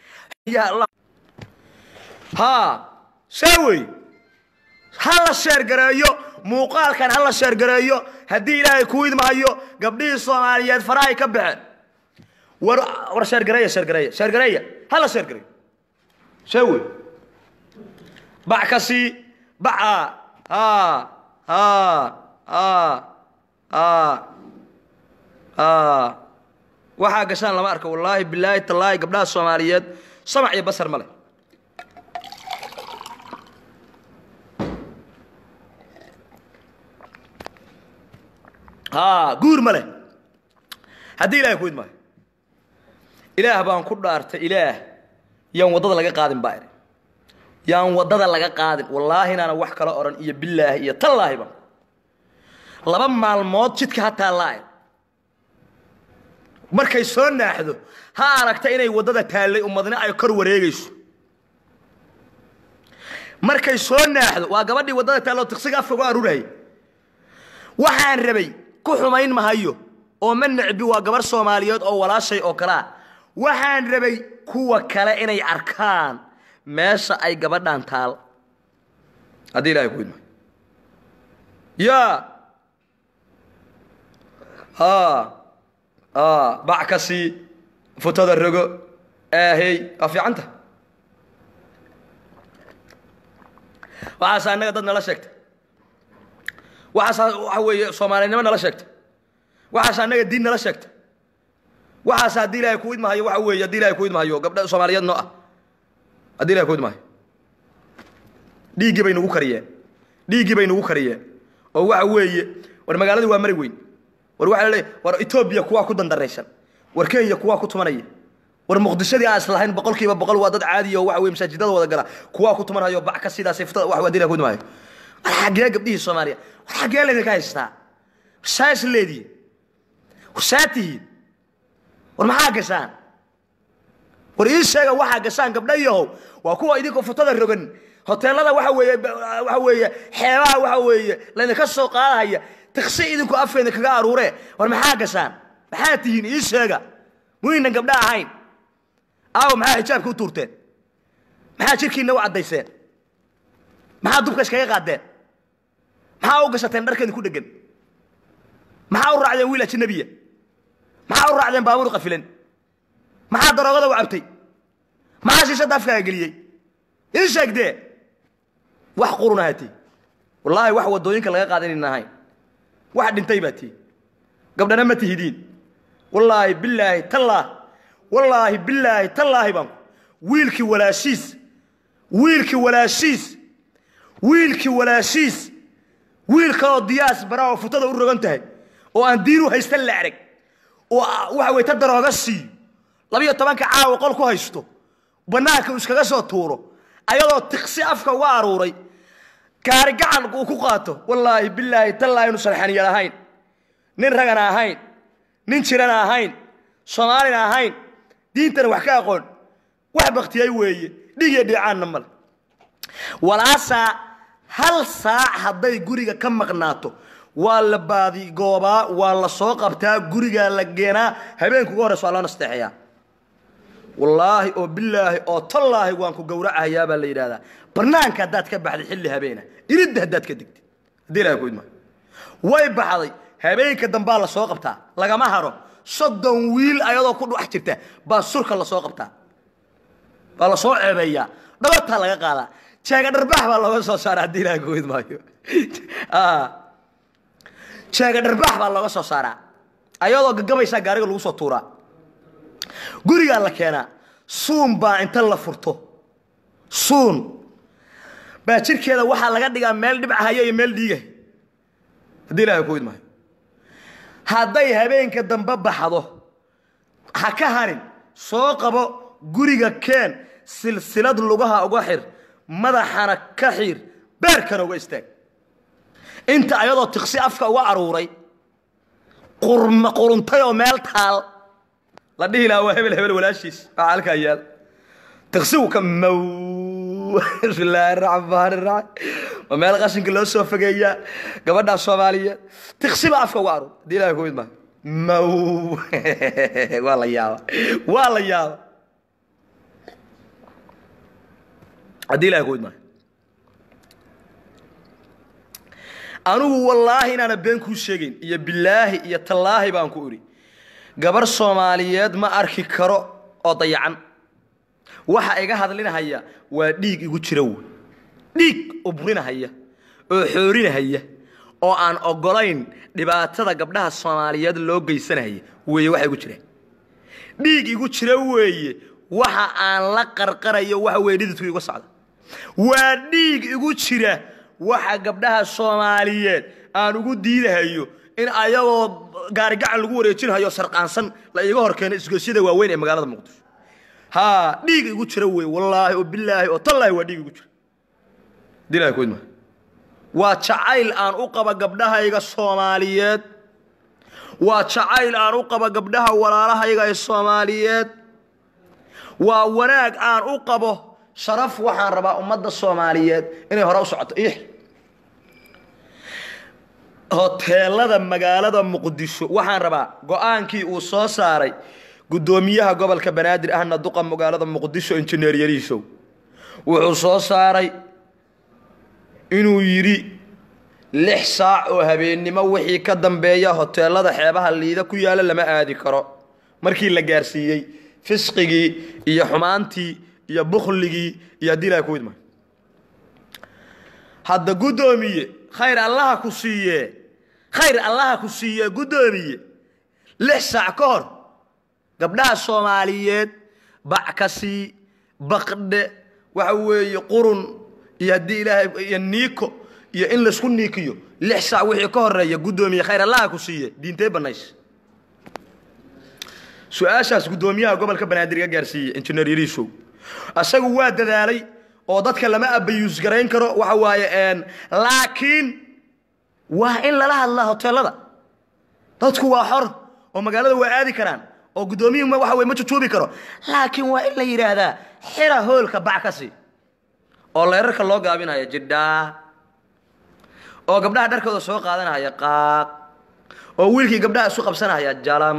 haa saa wey ha la sheergareeyo muuqaalkan ha la sheergareeyo haddii ilaahay kuu idmahayo gabdhihii soomaaliyeed farahay ka baxeen war war sheergareeya sheergareeya sheergareeya ha la sheergareeyo saa wey bac ka sii baca haa haa haa haa haa waxaa gashaan lama arko wallaahi bilaahi tallaahi gabdhaha soomaaliyeed samac iyo basar ma leh haa guur ma leh haddii ilahay ku idmaayo ilaah baan ku dhaartay ilaah yaan waddada laga qaadin baa idhi yaan waddada laga qaadin wallaahi inaana wax kala odhan iyo bilaahi iyo tallaahiba laba maalmood jidka ha taallaa markay soo naaxdo ha aragta inay waddada taallay ummadna ay kor wareegayso markay soo naaxdo waa gabadhii waddada taalloo tiqsiga afka uga arurayay waxaan rabay ku xumayn mahayo oo ma necbi waa gabarh soomaaliyeed oo walaashay oo kalea waxaan rabay kuwa kale inay arkaan meesha ay gabadhan taal haddii ilahay ku idma yaa bac ka sii futada rogo aahey waa fiicanta waxaas annaga dad nala sheegta waxaas waxa weeye soomaalinimo nala sheegta waxaas annaga diin nala sheegta waxaas haddii ilaahay ku idmahayo waxa weeye haddii ilahay ku idmahayo gabdha soomaaliyeed noo ah haddii ilahay ku idmahayo dhiiggii bay nagu kariyeen dhiiggii bay nagu kariyeen oo waxa weeye war magaaladii waa mari weyn war waxaa laleeyahy war etoobiya kuwaa ku dandaraysan war kenya kuwaa ku tumanaya war muqdishadii aan islahayn boqol kiiba boqol waa dad caadiya oo waxa weye masaajidada wada gala kuwaa ku tumanhayo bac ka sidaasay futada wax haddii ilahay ku idmahayo war xaggee gabdhihii soomaaliya war xaggee laydinka haystaa saa is leedihiin war saa tihiin war maxaa gashaan war ii sheega waxaa gashaan gabdha yahow waa kuwa idinkoo futada rogan hoteelada waxa weeye waxa weeye xeebaha waxa weeye laydinka soo qaadahaya tiksi idinku afkeeda kaga aruure war maxaa gashaan maxaa tihiin ii sheega muynan gabdha ahayn aawo maxaa xijaabka u tuurteen maxaa jirkiinna u caddayseen maxaa dubka iskaga qaadeen maxaa u gashateen dharkeedin ku dhegan maxaa u raacdeen wiil ajnabiya maxaa u raacdeen baabuur qafilan maxaa daroogada u cabtay maxaa shiishadda afkaaga geliyey ii sheegdee wax qurunaha tii wallaahi wax waddooyinka laga qaada inayna ahayn wax dhintay baa tii gabdhana ma tihidiin wallaahi bilaahi tallaah wallaahi bilaahi tallaahi baan wiilkii walaashiis wiilkii walaashiis wiilkii walaashiis wiil kaloo diyaas bara oo futada u rogan tahay oo aan diin u haysta la arag oo waxa weye ta darooga siiyo labiyo tobanka caawa qol ku haysto bannaanka uu iskaga soo tuuro ayadoo tiqsi afka uga aruuray gaari gacan uu ku qaato wallaahi bilaahi tallaahi inu sarxaniyal ahayn nin ragana ahayn nin jirana ahayn soomaalina ahayn diintana wax ka aqoon wax baktiyey weeye dhig iyo dhiicaanna male walaasaa hal saac hadday guriga ka maqnaato waa la baadigoobaa waa la soo qabtaa gurigaa la geenaa habeenka uga horeysa waa loo nasteexayaa wallaahi oo bilaahi oo tallaahi waan ku gowracahayaa baa la yidhahdaa bannaanka haddaad ka baxday xilli habeena iridda haddaad ka degtid haddii ilahay ku idmaa way baxday habeenka dambaa la soo qabtaa lagama haro soddon wiil ayadoo ku dhex jirta baa surka la soo qabtaa baa la soo ceebeeyaa dhabataa laga qaadaa jeega dharbax baa looga soo saara haddii ilahay ku idmaayo jeega dharbax baa looga soo saaraa ayadoo gagabaysaa gaariga lagu soo tuuraa gurigaa la keenaa suun baa inta la furto suun baa jirkeeda waxaa laga dhigaa meel dhibcahaya iyo meel dhiigah haddii ilahay ku idmaayo hadday habeenka dambe baxdo ha ka harin soo qabo guriga keen silsilad lugaha uga xir madaxana ka xiir beerkana uga istaag inta ayadoo tiqsi afka uga aruuray qurma quruntay oo meel taal la dhihi lahaa waa hebel hebel walaashiis waxaa halkaa yaal tiqsigu ka mow bismillaahi raxmaani raxiim waa meel qashinka loo soo fogeeyaa gabadhaa soomaaliyeed tiqsi baa afka uga aruur haddii ilahay ku idmaa mow waa la yaaba waa la yaaba haddii ilahay ku idmaa anigu wallaahi inaana been kuu sheegayn iyo bilaahi iyo tallaahi baan ku idhi gabar soomaaliyeed ma arki karo oo dayacan waxa iga hadlinahaya waa dhiig igu jira wey dhiig ubrinahaya oo xoorinahaya oo aan oggolayn dhibaatada gabdhaha soomaaliyeed loo geysanahaya weeye waxa igu jira dhiig igu jira weeye waxa aan la qarqarayo waxa weye dhididku iga socda waa dhiig igu jira waxa gabdhaha soomaaliyeed aan ugu diidahayo in ayagoo gaarigacan lagu wareejinhayo sarqaansan la iiga hor keeno isgoysyada waaweyn ee magaalada muqdisho haa dhiig igu jira wey wallaahi oo bilaahi oo tallaahi waa dhiig igu jira dilaa kuidma waa jacayl aan u qaba gabdhahayga soomaaliyeed waa jacayl aan u qabo gabdhaha walaalahayga ee soomaaliyeed waa wanaag aan u qabo sharaf waxaan rabaa ummadda soomaaliyeed inay hore u socoto ix hoteelada magaalada muqdisho waxaan rabaa go-aankii uu soo saaray guddoomiyaha gobolka banaadir ahna duqa magaalada muqdisho injineer yariisow wuxuu soo saaray inuu yidhi lix saac oo habeennimo wixii ka dambeeya hoteelada xeebaha liida ku yaalla lama aadi karo markii la gaarsiiyey fisqigii iyo xumaantii iyo bukhligii iyo haddii ilahay ku idma hadda guddoomiye khayr allaha ku siiye khayr allaha ku siiye guddoomiye lix saac ka hor gabdhaha soomaaliyeed backasii baqdhe waxa weeye qurun iyo haddii ilaahay iyo niiko iyo in laysku niikiyo lix saac wixii ka horeeya guddoomiye khayr allaha ku siiye diintee banays su-aashaas guddoomiyaha gobolka banaadir iga gaarsiiyey injineer yariisow asagu waa dadaalay oo dadka lama abayuus garayn karo waxa waaye laakiin waa in lala hadlaa hoteelada dadku waa xor oo magaalada waa aadi karaan oo guddoomiyuhu waxa weye ma jujuubi karo laakiin waa in la yidhaahdaa xira hoolka bac ka sii oo leerarka loo gaabinaya jidhaa oo gabdhaha dharkooda soo qaadanaya qaaq oo wiilkii gabdhaha isu qabsanaya jalam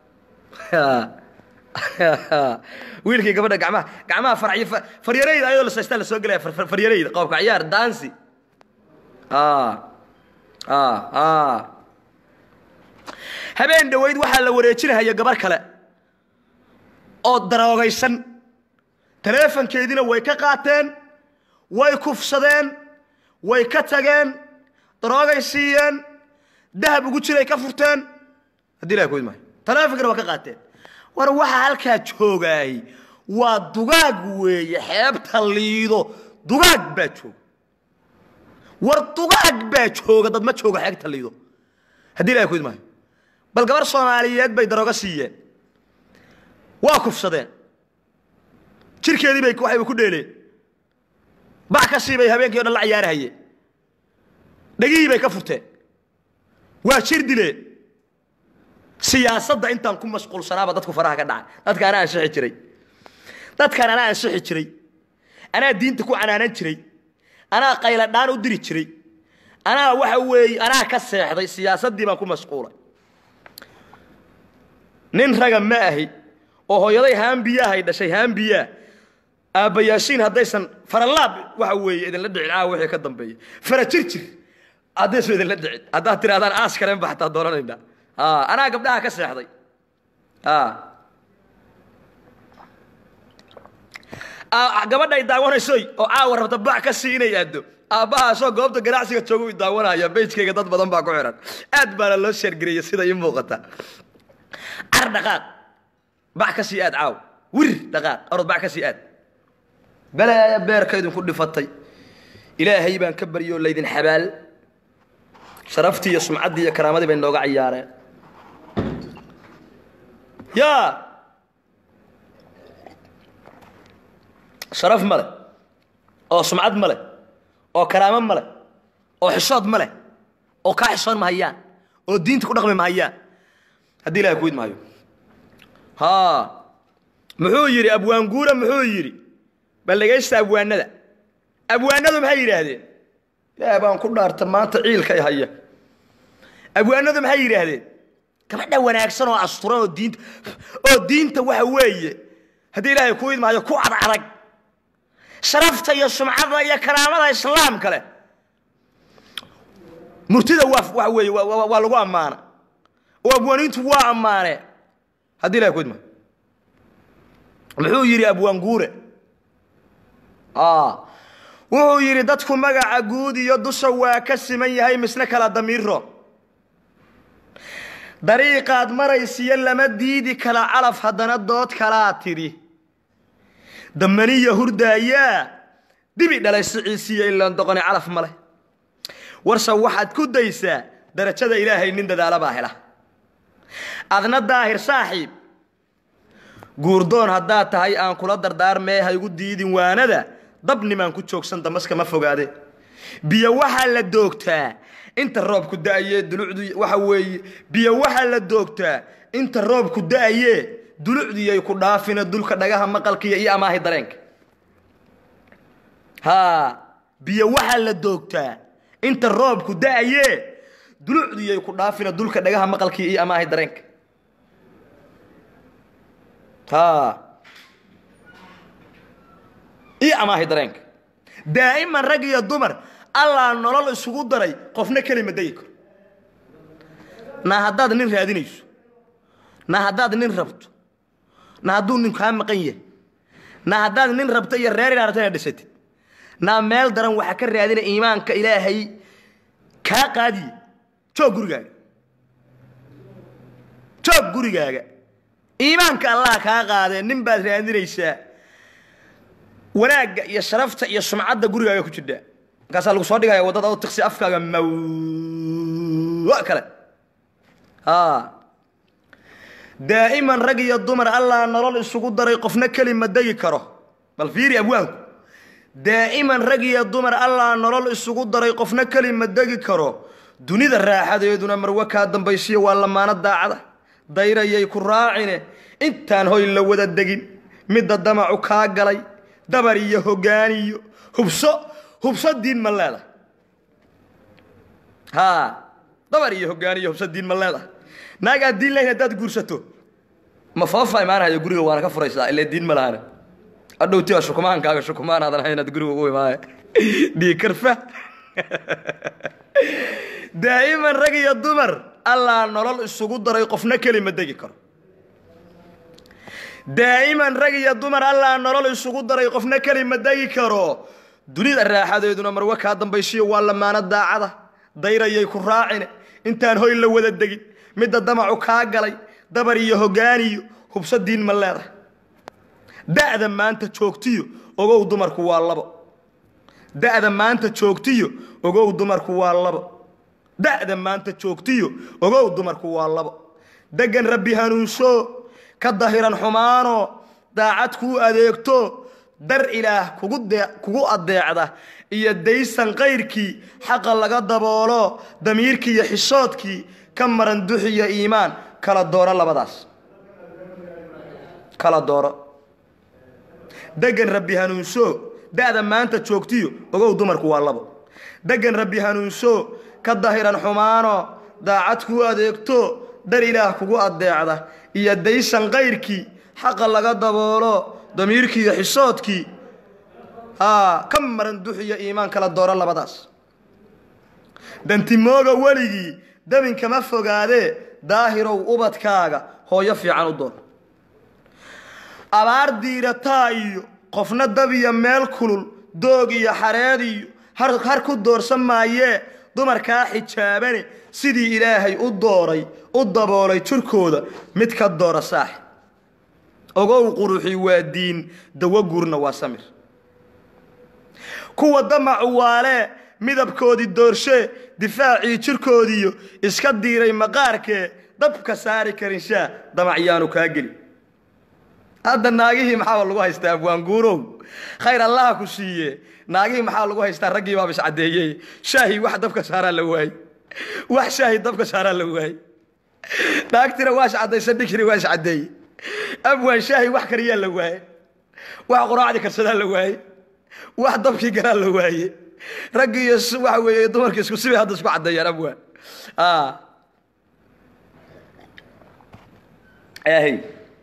wiilkii gabadha gamaha gacmaha farciy faryarayda ayadoo lasaystaa la soo gelaya faryarayda qoobka ciyaar dansi habeen dhoweyd waxaa la wareejinahaya gabar kale oo daroogaysan taleefankeediina way ka qaateen way kufsadeen way ka tageen daroogay siiyeen dahab ugu jiray ka furteen haddii ilahay koyd maayo taleefonkana waa ka qaateen war waxaa halkaa joogaay waa dugaag weeye xeebta liido dugaag baa jooga war dugaag baa jooga dad ma jooga xeebta liido haddii ilahay koyd maayo bal gabar soomaaliyeed bay daroogo siiyeen waa kufsadeen jirkeedii bay waxayba ku dheeleen bac ka sii bay habeenkii o dhan la ciyaarahayeen dhegihii bay ka furteen waa jir dileen siyaasadda intaan ku mashquulsanaaba dadku faraha ka dhacay dadka anaa ansixi jiray dadkan anaa ansixi jiray anaa diinta ku canaanan jiray anaa qayladhaan u diri jiray anaa waxa weeye anaa ka seexday siyaasaddii baan ku mashquulay nin raga ma ahi oo hooyaday haambiyahay dhashay haambiyaa aabbayaashiin haddaysan faralaab waxa weeye idinla dhicin caawa wixii ka dambeeya fara jir jir haddaysan idinla dhicin haddaad tirahdaan aas kalen ba xataa doonanaynaa anaa gabdhaha ka seexday gabadhay daawanaysoy oo caawa rabta bac ka sii inay aaddo aabbahaasoo goobta ganacsiga jooga u daawanaya beyjkayga dad badan baa ku xihan aad baana loo sheergariyey sida ii muuqata car dhaqaaq bac ka sii aad caaw wir dhaqaaq orod bac ka sii aad balaaya beerka idinku dhifatay ilaahay baan ka baryoo laydin xabaal sharaftii iyo sumcaddii iyo karaamadii bay nooga ciyaareen yaa sharaf ma leh oo sumcad ma leh oo karaamo ma leh oo xishood ma leh oo kaa xishoon mahayaan oo diinta ku dhaqmi mahayaan haddii ilahay kuwid maayo ha muxuu yidhi abwaanguura muxuu yidhi bal dhegaysta abwaanada abwaanadu maxay yidhaahdeen ilaah baan ku dhaarta maanta ciilkay haya abwaanadu maxay yidhaahdeen gabadha wanaagsan oo asturan oo diinta oo diinta waxa weeye haddii ilaahay ku idmaayo ku cadadag sharafta iyo sumcada iyo karaamada islaamka leh murtida waa waxa weeye waa lagu ammaana oo abwaaniintu waa ammaaneen haddii ilahay ku idmaayo muxuu yidhi abwaanguure wuxuu yidhi dadku magaca guud iyo dusha waa ka siman yahay misna kala damiiro dariiqaad maraysiyo lama diidi kala calaf haddana dood kalaa tidhi damaniya hurdaayaa dibi dhalay siciisiiyo ilaan doqoni calaf ma leh warse waxaad ku daysaa darajada ilaahay nin dadaala baa hela adna daahir saaxiib guurdoon haddaad tahay aan kula dardaarmee ha igu diidin waanada dabnimaan ku joogsan damaska ma fogaade biyo waxaa la doogtaa inta roobku da-aye dulucdu waxa weeye biyo waxaa la doogtaa inta roobku da-aye dulucdiyay ku dhaafina dulka dhagaha maqalkiiyo iyo amaahi dareenka haa biyo waxaa la doogtaa inta roobku da-aye dulucdiyay ku dhaafina dulka dhagaha maqalkiiyo iyo amaahi dareenka haa iyo amaahi dareenka daa'iman rag iyo dumar allaa nolol isugu daray qofna kelima dayi karo na haddaad nin raadinayso na haddaad nin rabto na hadduu nin kaa maqan yahay na haddaad nin rabto iyo reer inaad rabto inaad dhisatid naa meel daran waxaa ka raadina iimaanka ilaahay kaa qaadiye joog gurigaaga joog gurigaaga iimaanka allah kaa qaadee nin baad raadinaysaa wanaagga iyo sharafta iyo sumcadda gurigaaga ku jirtaa markaasaa lagu soo dhigaya waddada oo tiksi afkaaga maw kale daa'iman rag iyo dumar allaa nolol isugu daray qofna keli ma degi karo bal fiiri abwaanku daa'iman rag iyo dumar allaa nolol isugu daray qofna keli ma degi karo dunida raaxadeeduna marwe kaa dambaysiyo waa lamaano daacada dayrayay ku raacine intaan hoy la wada degin midda damacu kaa galay dabar iyo hogaaniyo hubso hubso diin ma leedahay haa dabar iyo hogaaniyo hubso diin ma leedahay naag aad diin lahayn haddaad guursato ma foofa imaanahayo guriga waana ka furaysaa ilaa diin ma lahana adhowti waa shukumaankaaga shukumaan aadan hayn inaad guriga ugu imaaya dhii karfa daa'iman rag iyo dumar allaa nolol isugu daray qofna keli ma degi karo daa'iman rag iyo dumar allaa nolol isugu daray qofna keli ma degi karo dunida raaxadeeduna marwe kaa dambaysiyo waa lamaano daacada dayrayay ku raacine intaan hoy la wada degin midda damacu kaa galay dabar iyo hogaaniyo hubso diin ma leedahay da'da maanta joogtiyo ogow dumarku waa labo da'da maanta joogtiyo ogow dumarku waa labo da'da maanta joogtiyo ogow dumarku waa labo deggan rabbi hanuunso ka dahiran xumaano daacad kuu adeegto dar ilaah kugu dee kugu addeecda iyo daysan kayrkii xaqa laga daboolo damiirkii iyo xishoodkii ka maran duxiyo iimaan kala dooro labadaas kala dooro deggan rabbi hanuunso da'da maanta joogtiyo ogow dumarku waa labo deggan rabbi hanuunso ka dahiran xumaano daacad kuu adeegto dar ilaah kugu addeecda iyo daysan kayrkii xaqa laga daboolo damiirkii iyo xisoodkii haa ka maran duxiyo iimaan kala dooro labadaas dantimooga weligii dabinkama fogaadee daahirow ubadkaaga hooyo fiican u doon abaar diirataa iyo qofna dab iyo meel kulul doog iyo xareed iyo har ku doorsan maayee dumarkaa xijaabane sidii ilaahay u dooray u daboolay jirkooda mid ka doora saaxi ogow quruxi waa diin dawo guurna waa samir kuwa damacu waalee midabkoodii doorshee difaacii jirkoodiiyo iska diiray maqaarkee dabka saari karin shaa damacyaanu kaa geli hadda naagihii maxaaba lagu haystaa abwaanguurow khayr allaha ku siiye naagihii maxaa lagu haystaa raggii baaba iscaddeeyey shaahi wax dabka saaraa la waayey wax shaahi dabka saaraa la waayey naagtina waa iscaddaysa dhikri waa iscaddeeyey abwaan shaahi wax kariyaa la waaye wax quraacdii karsadaa la waaye wax dabkii galaa la waaye raggii iyo waxa weeye dumarkii isku sibay hadda isku caddeeyaan abwaan ahy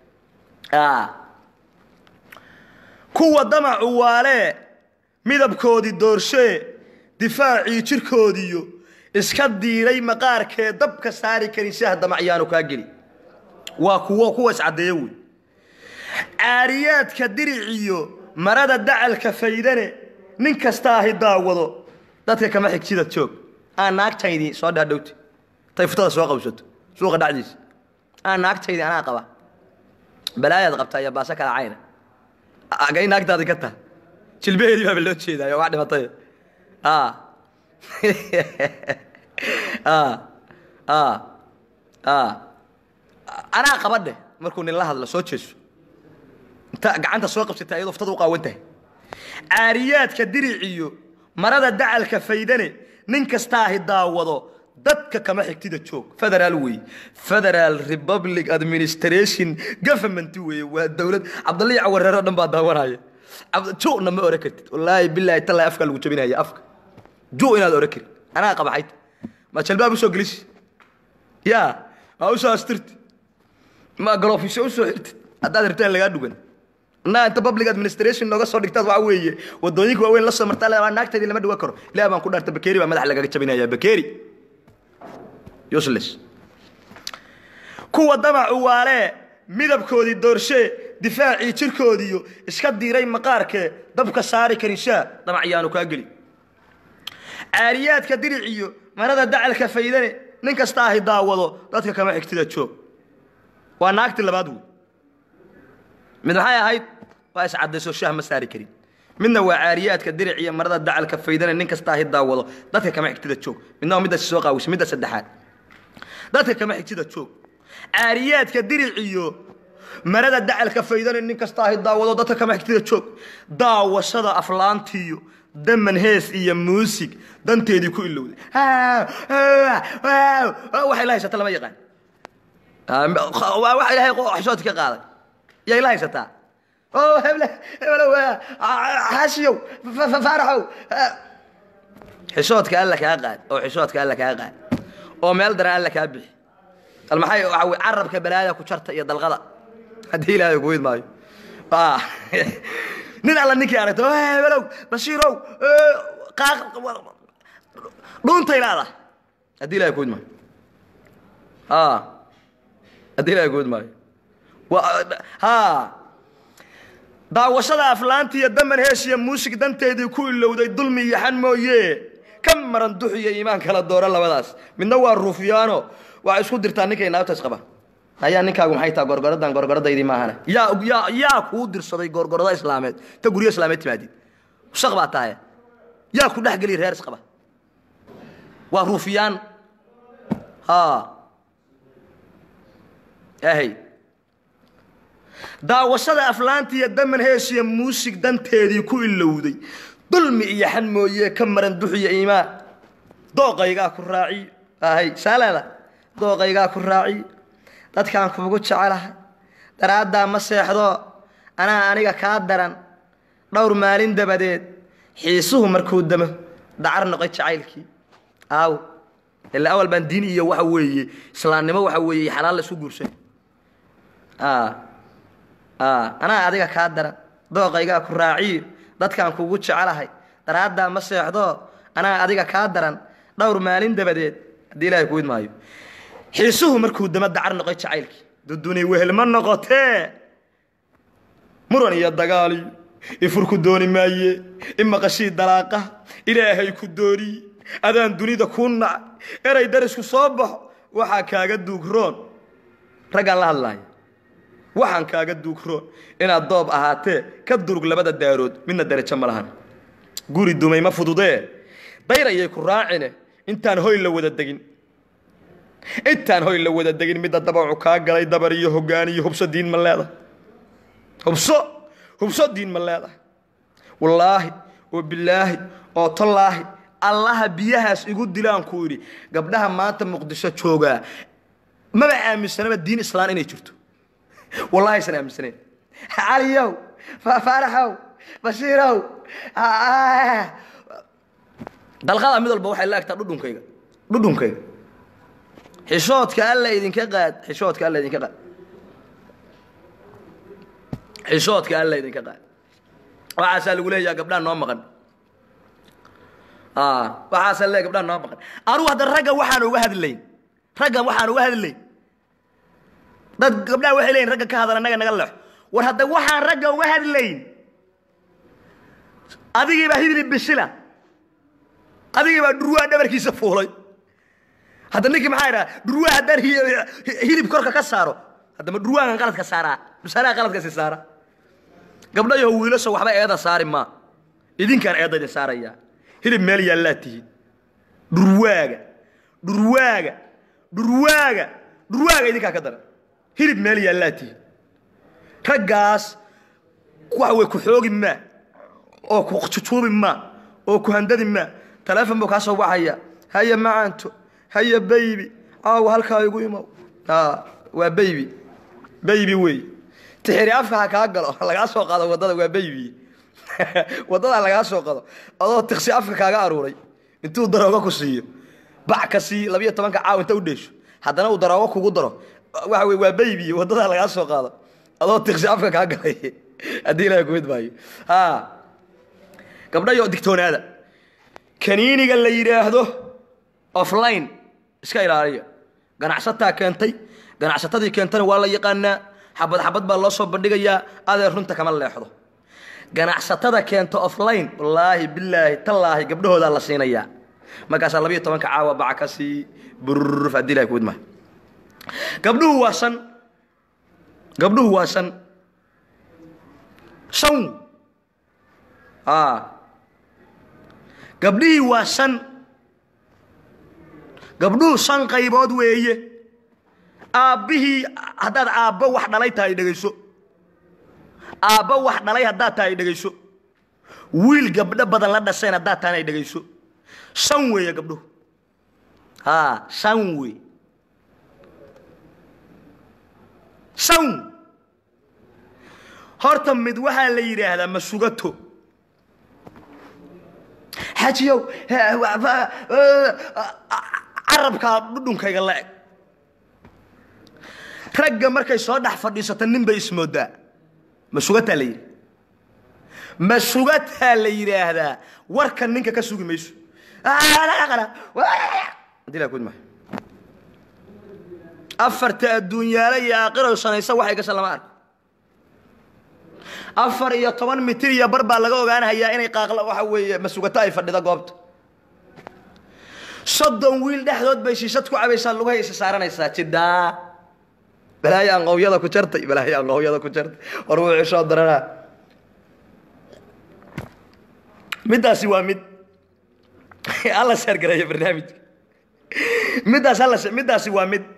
kuwa damacu waalee midabkoodii doorshee difaacii jirkoodiiyo iska diiray maqaarkee dabka saari karin shaah damacyaanu kaa geli waa kuwo kuwa iscaddeeyo wey caariyaadka diriciyo marada dacalka faydane nin kasta ahi daawado dadka kama xigsida joog aan naagtaydii soo dhaadhowti tay futada soo qabsato suuqa dhacdiisa aan naagtaydii anaa qaba balaayaad qabtaa iyo baaso kala cayna agay naagtaadi ka taha jilbaheedii baaba loo jeedaayo wax dhimatay anaa qabadhe markuu nin la hadlo soo jeeso inta gacanta soo qabsata iyadoo ftada u qaawan tahay caariyaadka diriciyo marada dacalka faydane nin kastaahi daawado dadka kama xigtida joog federaal weeye federal republic administration government weeye waa dowlad cabdallii cawareer oo dhan baa daawanaya ju'na ma oran kartid wallaahi bilaahi tallaahi afka lagu jabinaya afka ju' inaad oran karin anaa qabaxayd ma jalbaab usoo gelisi yaa ma usoo astirti ma galofisyo usoo xirtid haddaad rabtaan lagaa dhugan naa inta public administration nooga soo dhigtaad waxa weeye wadooyinka waaweyn la soo martaa le naagteedii lama dhiwan karo ilaah baan ku dhaarta bakeeri baa madax lagaga jabinaya bakeeri useless kuwa damacu waalee midabkoodii doorshee difaacii jirkoodiiyo iska diiray maqaarkee dabka saari karinshaa damac yaanu kaa geli caariyaadka diriciyo marada dacalka faydane nin kasta ahi daawado dadka kama xigtida joog waa naagtii labaad wey mid maxay ahayd waa iscadayso shaah ma saari karin midna waa caariyaadka diric iyo marada dacalka faydane nin kasta ahi daawado dadka kama xigtida joog midna waa middaasi soo qaawisa midda saddexaad dadka kama xigtida joog caariyaadka diric iyo marada dacalka faydane nin kasta ahi daawado dadka kama xigtida joog daawashada aflaantiyo daman hees iyo muusig danteedii ku ilowday waxa ila haysata lama yaqaan waxa ilaahay xishoodki ka qaaday yaa ila haysataa oo heble heblow xaashiyow faaraxow xishoodka alla kaa qaad oo xishoodka alla kaa qaad oo meel daran alla kaa bixi bal maxay waxa wey carabka balaada ku jarta iyo dalqada haddii ilaahay ku wid maayo nin alla ninkii aragto hebelow bashiirow dhuuntay laada haddii ilahay ku wid maayo haddii ilahay ku wid maayo ha daawashada aflaanta iyo daman heeshiya muusig danteedii ku ilowday dulmi iyo xan mooye ka maran dux iyo iimaan kala doora labadaas midna waa ruufyaano waxay isku dirtaa ninkay naagtaas qaba ayaa ninkaagu maxay taha gorgoradan gorgoradaydii maahane yaa yaa yaa kuu dirsaday gorgorada islaameed ta guryo islaameed timaadid shaq baa tahay yaa ku dhex geliya reer isqaba waa ruufyaan ha ahay daawashada aflaanta iyo daman heesiya muusig danteedii ku ilowday dulmi iyo xan mooye ka maran duxiyo iimaan dooqaygaa ku raaciyo ahay saaleeda dooqaygaa ku raaciyo dadkaan kuugu jecelahay daraaddaa ma seexdo anaa aniga kaa daran dhowr maalin dabadeed xiisuhu markuu damo dacar noqoy jacaylkii aaw ilaa awal baan diin iyo waxa weeye islaamnimo waxa weeye xalaal la isku guursan anaa adiga kaa daran dooqaygaa ku raaciyo dadkaan kuugu jecelahay daraaddaa ma seexdo anaa adiga kaa daran dhowr maalin dabadeed haddii ilahay ku wid maayo xiisuhu markuu damo dacar noqoy jacaylkii duduni wehel ma noqotee muran iyo dagaaliyo ifurku dooni maaye imaqashii dalaaqa ilaahay ku dooniye adaan dunida kuu naca eray darisku soo baxo waxaa kaaga duugroon raggaan la hadlaaya waxaan kaaga duugroon inaad doob ahaatee ka durug labada daarood midna darajo ma lahan guri dumay ma fududee dayrayay ku raacine intaan hoy la wada degin intaan hoy la wada degin midda dabacu kaa galay dabar iyo hoggaan iyo hubso diin ma leedahay hubso hubso diin ma leedahay wallaahi oo bilaahi oo tallaahi allaha biyahaas igu dilaan ku idhi gabdhaha maanta muqdisho joogaa maba aaminsanaba diin islaan inay jirto wallahi aysan aaminsanayn caliyow faaraxow bashiirow dalqada mid walba waxay la egtaa dhudhunkayga dhudhunkayga xishoodka alla idinka qaad xishoodka alla idinka qaad xishoodka alla idinka qaad waxaasaa lagu leeyaha gabdhaha noo maqan waxaasaa leeya gabdhaha noo maqan anugu hadda ragga waxaan uga hadlayn raggan waxaan uga hadlayn dad gabdhaha waxay leeyihin ragga ka hadal annaga naga leexo war hadda waxaan ragga uga hadlayn adigii baa hidli bishila adigii baa dhurwaa dhabarkiisa fuulay hadda ninkii maxaa idhaha dhurwaa haddaan hilib korka ka saaro haddama dhurwaagan qaladka saaraa dhusaanaha qaladkasi saara gabdhayaho wiilasha waxba eeda saari maa idinkaan eedda idin saarayaa hilib meel yaallaa tihiin dhurwaaga dhurwaaga dhurwaaga dhurwaaga idinkaa ka daran hilib meel yaallaa tihiin raggaas waxa wey ku xoogi maa oo ku jujuubi maa oo ku handadi maa taleefon buu kaa soo wacaya haya macaanto haya baybi caawa halkaa igu imow waa baybi baybi wey tixiri afka ha kaa galo lagaa soo qaado waddada waa baybi waddadaa lagaa soo qado adoo tiksi afka kaaga aruuray intuu daroogo ku siiyo bac ka sii labiyo tobanka caaw inta u dheesho haddana uu daroogo kugu daro waxa wey waa baybi waddadaa lagaa soo qaado adoo tiksi afka kaa galay haddii ilaha kumid maayo ha gabdhayo digtoonaada kaniiniga la yidhaahdo offline iska ilaaliya ganacsataa keentay ganacsatadii keentana waa la yaqaanaa xabad xabad baa loo soo bandhigayaa adeer runta kama leexdo ganacsatada keenta offline wallaahi bilaahi tallaahi gabdhahoodaa la siinayaa markaasaa labiyo tobanka caawa baca ka sii bururuf haddii ilahay kumid maayo gabdhuhu waa shan gabdhuhu waa shan shan a gabdhihii waa shan gabdhuhu shan qaybood weeye aabbihii haddaad aabbo wax dhalay tahay dhegayso aabbo wax dhalay haddaad tahay dhegayso wiil gabdho badan la dhasheen haddaad tahana dhegayso shan weeye gabdhuhu haa shan wey shan horta mid waxaa la yidhaahdaa masugato xajiyow carabkaa dhudhunkayga la eg ragga markay soo dhex fadhiisato nin bay ismoodaa masugataa la yidhi masugataa la yidhaahdaa warka ninka ka sugi mayso afarta adduunyaale iyo aakhiro sanaysa waxay gasha lama arko afar iyo toban mitir iyo bar baa laga ogaanahayaa inay qaaqla waxa weeye masugato ay fadhida goobta soddon wiil dhexdood bay shiishad ku cabaysaa lugahay isa saaranaysaa jidhaa balaayo anqowyada ku jartay balaayo anqowyada ku jartay war wuu cishoo daranaa middaasi waa mid alla sheergareeyo barnaamijka middaas alla middaasi waa mid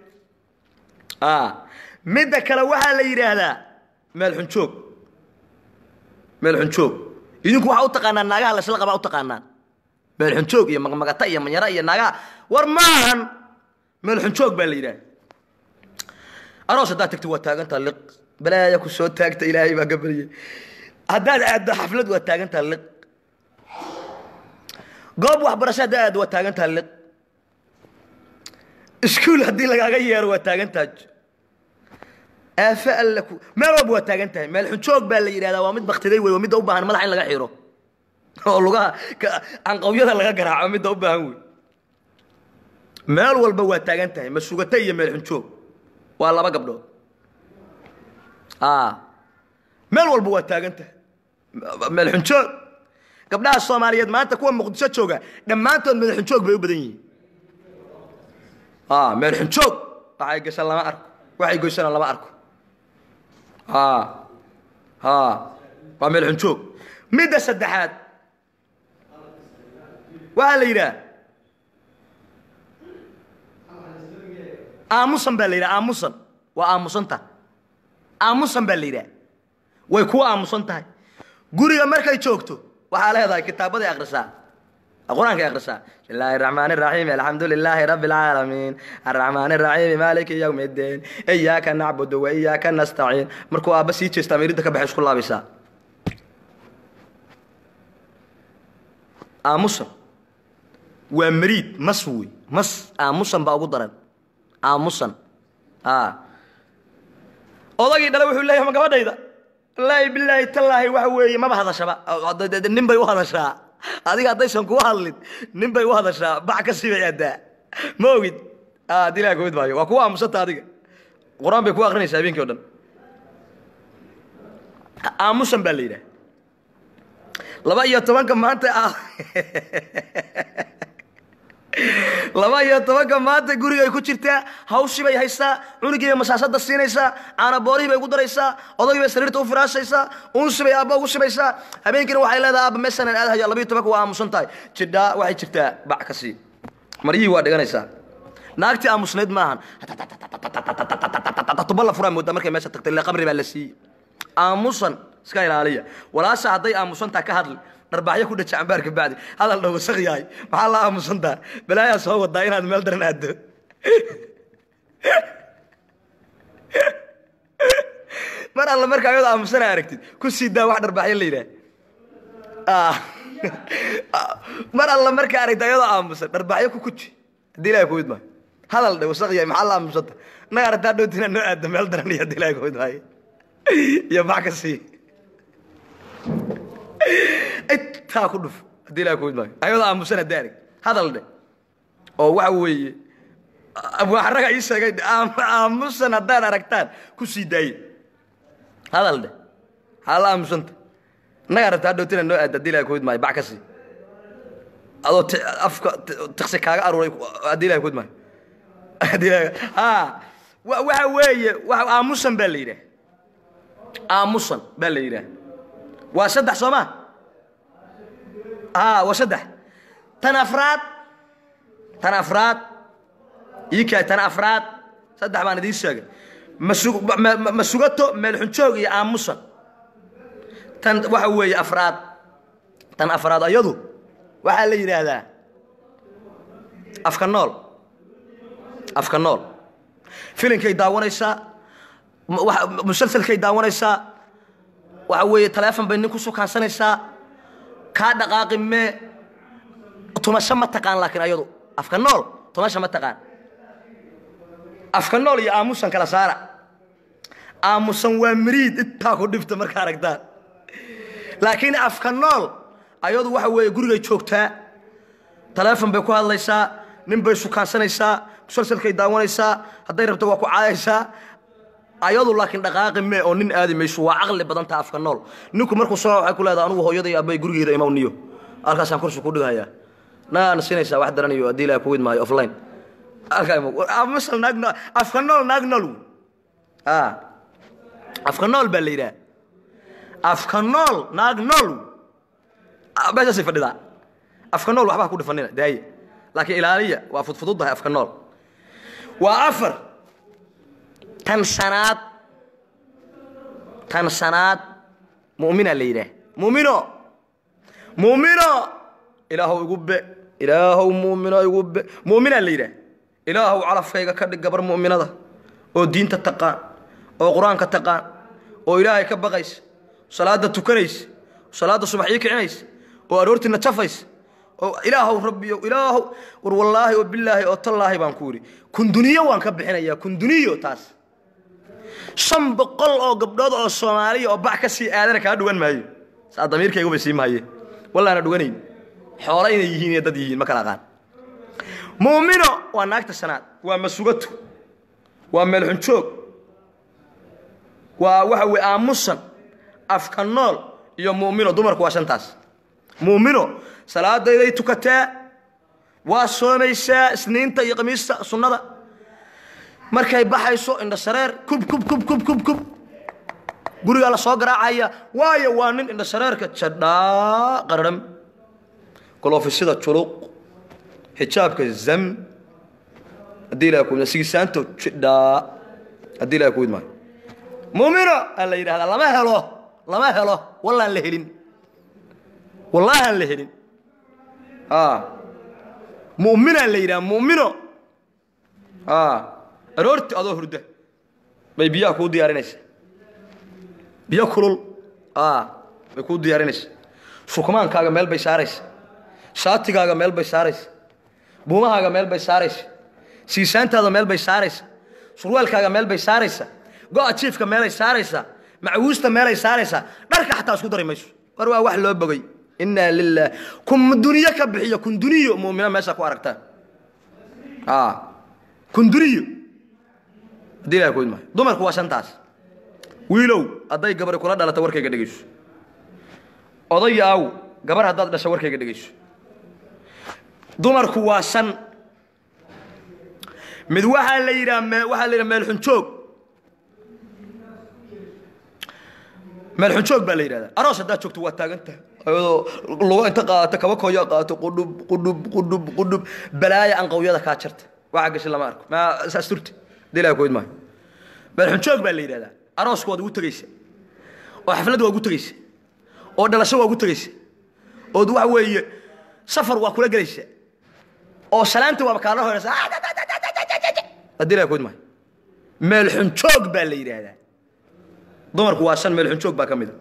midda kale waxaa la yidhaahdaa meel xunjoog meel xunjoog idinku waxaa u taqaanaan naagaha lasla qabaa u taqaanaan meel xunjoog iyo magmagata iyo manyara iyo naagaha war maahan meel xunjoog baa la yidhaha aroos haddaad tagti waa taagantaa liq balaaya ku soo taagta ilaahay baa gabaryay haddaad aaddo xaflad waa taagantaa liq goob waxbarasho haddaad aaddo waa taagantaa liq iskuul haddii lagaaga yeero waa taagantaa aafe alle ku meel walba waa taagan tahay meel xunjoog baa la yidhahdaa waa mid baktiday wey waa midda u baahan madaxa in laga xiro oo lugaha canqawyada laga garaaco midda u baahan wey meel walba waa taagan tahay masugata iyo meel xunjoog waa laba gabdhood meel walba waa taagan tahay meel xunjoog gabdhaha soomaaliyeed maanta kuwa muqdisho jooga dhammaantood meel xunjoog bay u badan yihiin meel xunjoog waxay gashaan lama arko waxay goysana lama arko waa meel xunjoog midda saddexaad waxaa la yidhaha aamusan baa la yidhaha aamusan waa aamusanta aamusan baa la yidhaha way kuwa aamusan tahay guriga markay joogto waxaa leedahay kitaabaday akhrisaa qur-aankay akhrisaa بسم الله الرحمن الرحيم الحمد لله رب العالمين الرحمن الرحيم مالك يوم الدين إياك نعبد وإياك نستعين مركو أبا سي جيستا ميريدك بحيش كل بيسا آموسا ومريد مسوي مس آموسا بأبو درن آموسا آه odagii dhala wuxuu leeyahay ma gabadhayda wallaahi bilaahi tallaahi waxa weeye maba hadashaba nin bay u hadashaa adiga haddaysan kugu hadlin nin bay u hadashaa bac ka sibay addaa ma ogid haddii ilaha kumid maayo waa kuwa aamusanta adiga qur-aan bay ku akrinaysaa habeenkii o dhan aamusan baa la yidhaha laba iyo tobanka maanta ah laba iyo tobanka maanta gurigay ku jirtaa hawshii bay haysaa cunugii bay masaasada siinaysaa caanaboorihii bay ugu daraysaa odagii bay sariirta u firaashaysaa unsi bay aabba ugu shibaysaa habeenkiina waxay leedahay aabba meesanan aadahayo labiyo tobanka waa aamusan tahay jidhaa waxay jirtaa bac ka sii maryihii waa dhiganaysaa naagtii aamusnayd maahan tuba la furaa moodaa markay meesha tagtay ile qabri baa la siiyey aamusan iska ilaaliya walaasha hadday aamusantaa ka hadli dharbaaxyo ku dhaja cambaarka bacdi hadal dhow wasaq yahay maxaa la aamusantaa balaayaa soo wadaa inaad meel daran aaddo mar alla marka ayadoo aamusana aragtid ku sii daa wax dharbaaxyo la yidhaah mar alla marka aragtid ayadoo aamusan dharbaaxyo ku kuji haddii ilahay kuwid maayo hadal dhe wasaq yahay maxaa la aamusanta naga aragtaa dhowtina noo aadda meel daran iyo haddii ilahay kuwid maayo iyo max ka sii intaa ku dhuf haddii ilahay kuwid maayo ayadoo aamusan haddii arag hadal dhe oo waxa weeye abwaxaraga ii sheegay aamusan haddaad aragtaan ku sii daaye hadal dhe haa la aamusanta naga aragtaa dhowtina noo aadda haddii ilahay kuwid maayo bac ka sii adoo afka tiksi kaaga aruuray haddii ilahay kuwid maayo haddii ilahay ha waxa weeye aamusan baa la yidhaah aamusan baa la yidhaah waa saddex soo ma a waa saddex tan afraad tan afraad iika tan afraad saddex baan idiin sheegay ma sugato meelxunjoog iyo aamusan tan waxa weeye afraad tan afraad ayadu waxaa la yidhaahdaa afka nool afka nool filinkay daawanaysaa musalsalkay daawanaysaa waxa weeye taleefon bay nin ku sukaansanaysaa kaa dhaqaaqi mee tumasho ma taqaan laakiin ayadu afka nool tumasha ma taqaan afka nool iyo aamusan kala saara aamusan waa miriid intaa ku dhifta marka aragtaan laakiin afka nool ayadu waxa weeye gurigay joogtaa taleefon bay ku hadlaysaa nin bay sukaansanaysaa musalsalkay daawanaysaa hadday rabto waa ku caayaysaa ayadu laakiin dhaqaaqi mee oo nin aadi mayso waa caqli badantaa afka nool ninku markuu soo waxay ku leedahay anugu hooyaday aabay gurigeeda imaw niyo halkaasaan kursi ku dhigayaa naana sinaysaa wax daranayo haddii ilaha kuwid maayo offline halkaamisal naag nool afka nool naag nool afka nool baa la yidhaha afka nool naag nool meeshaasay fadhidaa afka nool waxbaa ku dhifanina daaye laakiin ilaaliya waa fudfududdahay afka nool waa afar tan shanaad tan shanaad mu'mina la yidhaah mu'mino mu'mino ilaahow igu be ilaahow mu'mino igu be mu'mina la yidhaah ilaahow calafkayga ka dhig gabar mu'minada oo diinta taqaan oo qur-aanka taqaan oo ilaahay ka baqaysa salaada tukanaysa salaada subax ii kicinaysa oo aroortiina jafaysa oo ilaahow rabbiyo ilaahow war wallaahi oo bilaahi oo tallaahi baan ku yidhi kunduniyo waan ka bixinayaa kunduniyo taas shan boqol oo gabdhood oo soomaaliya oo bac ka sii aadana kaa dhugan maayo saa damiirkaygubay sii mahaye wallaana dhuganayn xoolo inay yihiin iyo dad yihiin ma kala aqaan muumino waa naagta shanaad waa masugato waa meelxunjoog waa waxa weye aamusan afka nool iyo mu'mino dumarku waa shantaas mu'mino salaadayday tukataa waa soomaysaa isniinta iyo khamiista sunnada markay baxayso indha shareer kub kub kub kub kub kub gurigaa la soo garaacaya waayo waa nin indha shareerka jadhaa qararham golofisida juluq xijaabka zam haddii ilaha kuwid sigisaanto jidhaa haddii ilaha kuwid maayo muumino aa la yidhahdaa lama helo lama helo wallaan la helin wallaahaan la helin mu'minaa la yidhaha mu'mino aroorti adoo hurda bay biyaha kuu diyaarinaysa biyo kulul bay kuu diyaarinaysa sukmaankaaga meel bay saaraysa shaatigaaga meel bay saaraysa buumahaaga meel bay saaraysa siisaantaada meel bay saaraysa surwaalkaaga meel bay saaraysa go-a jiifka meelay saaraysaa macwuusta meelay saaraysaa dharka xataa isku dari mayso war waa wax loo bogay inaa lilah kun duniyo ka bixiyo kun duniyo mumina meesha ku aragtaan kun duniyo haddii ilaha koyd maayo dumarku waa shantaas wiilow hadday gabari kula dhalata warkayga dhegayso odaya aaw gabar haddaad dhasha warkayga dhegayso dumarku waa shan mid waxaa la yidhaha waxaa la yidhaha meelxunjoog meelxunjoog baa la yidhahdaa aroos haddaad joogto waa taagantaha ayadoo lugo inta qaadato kaba kooyo qaato qudhub qudhub qudhub qudhub balaaya anqawyada kaa jarta waxa gashi lama arko ma saas turti dilaa koyd maayo meelxunjoog baa la yidhahdaa arooska waad ugu tegaysa oo xaflad waa ugu tegaysa oo dhalasho waa ugu tegaysa ood waxa weeye safar waa kula gelaysa oo salaanta waaba kaala horeysa haddii la kood maayo meel xunjoog baa la yidhaahdaa dumarku waa shan meel xunjoog baa ka mid a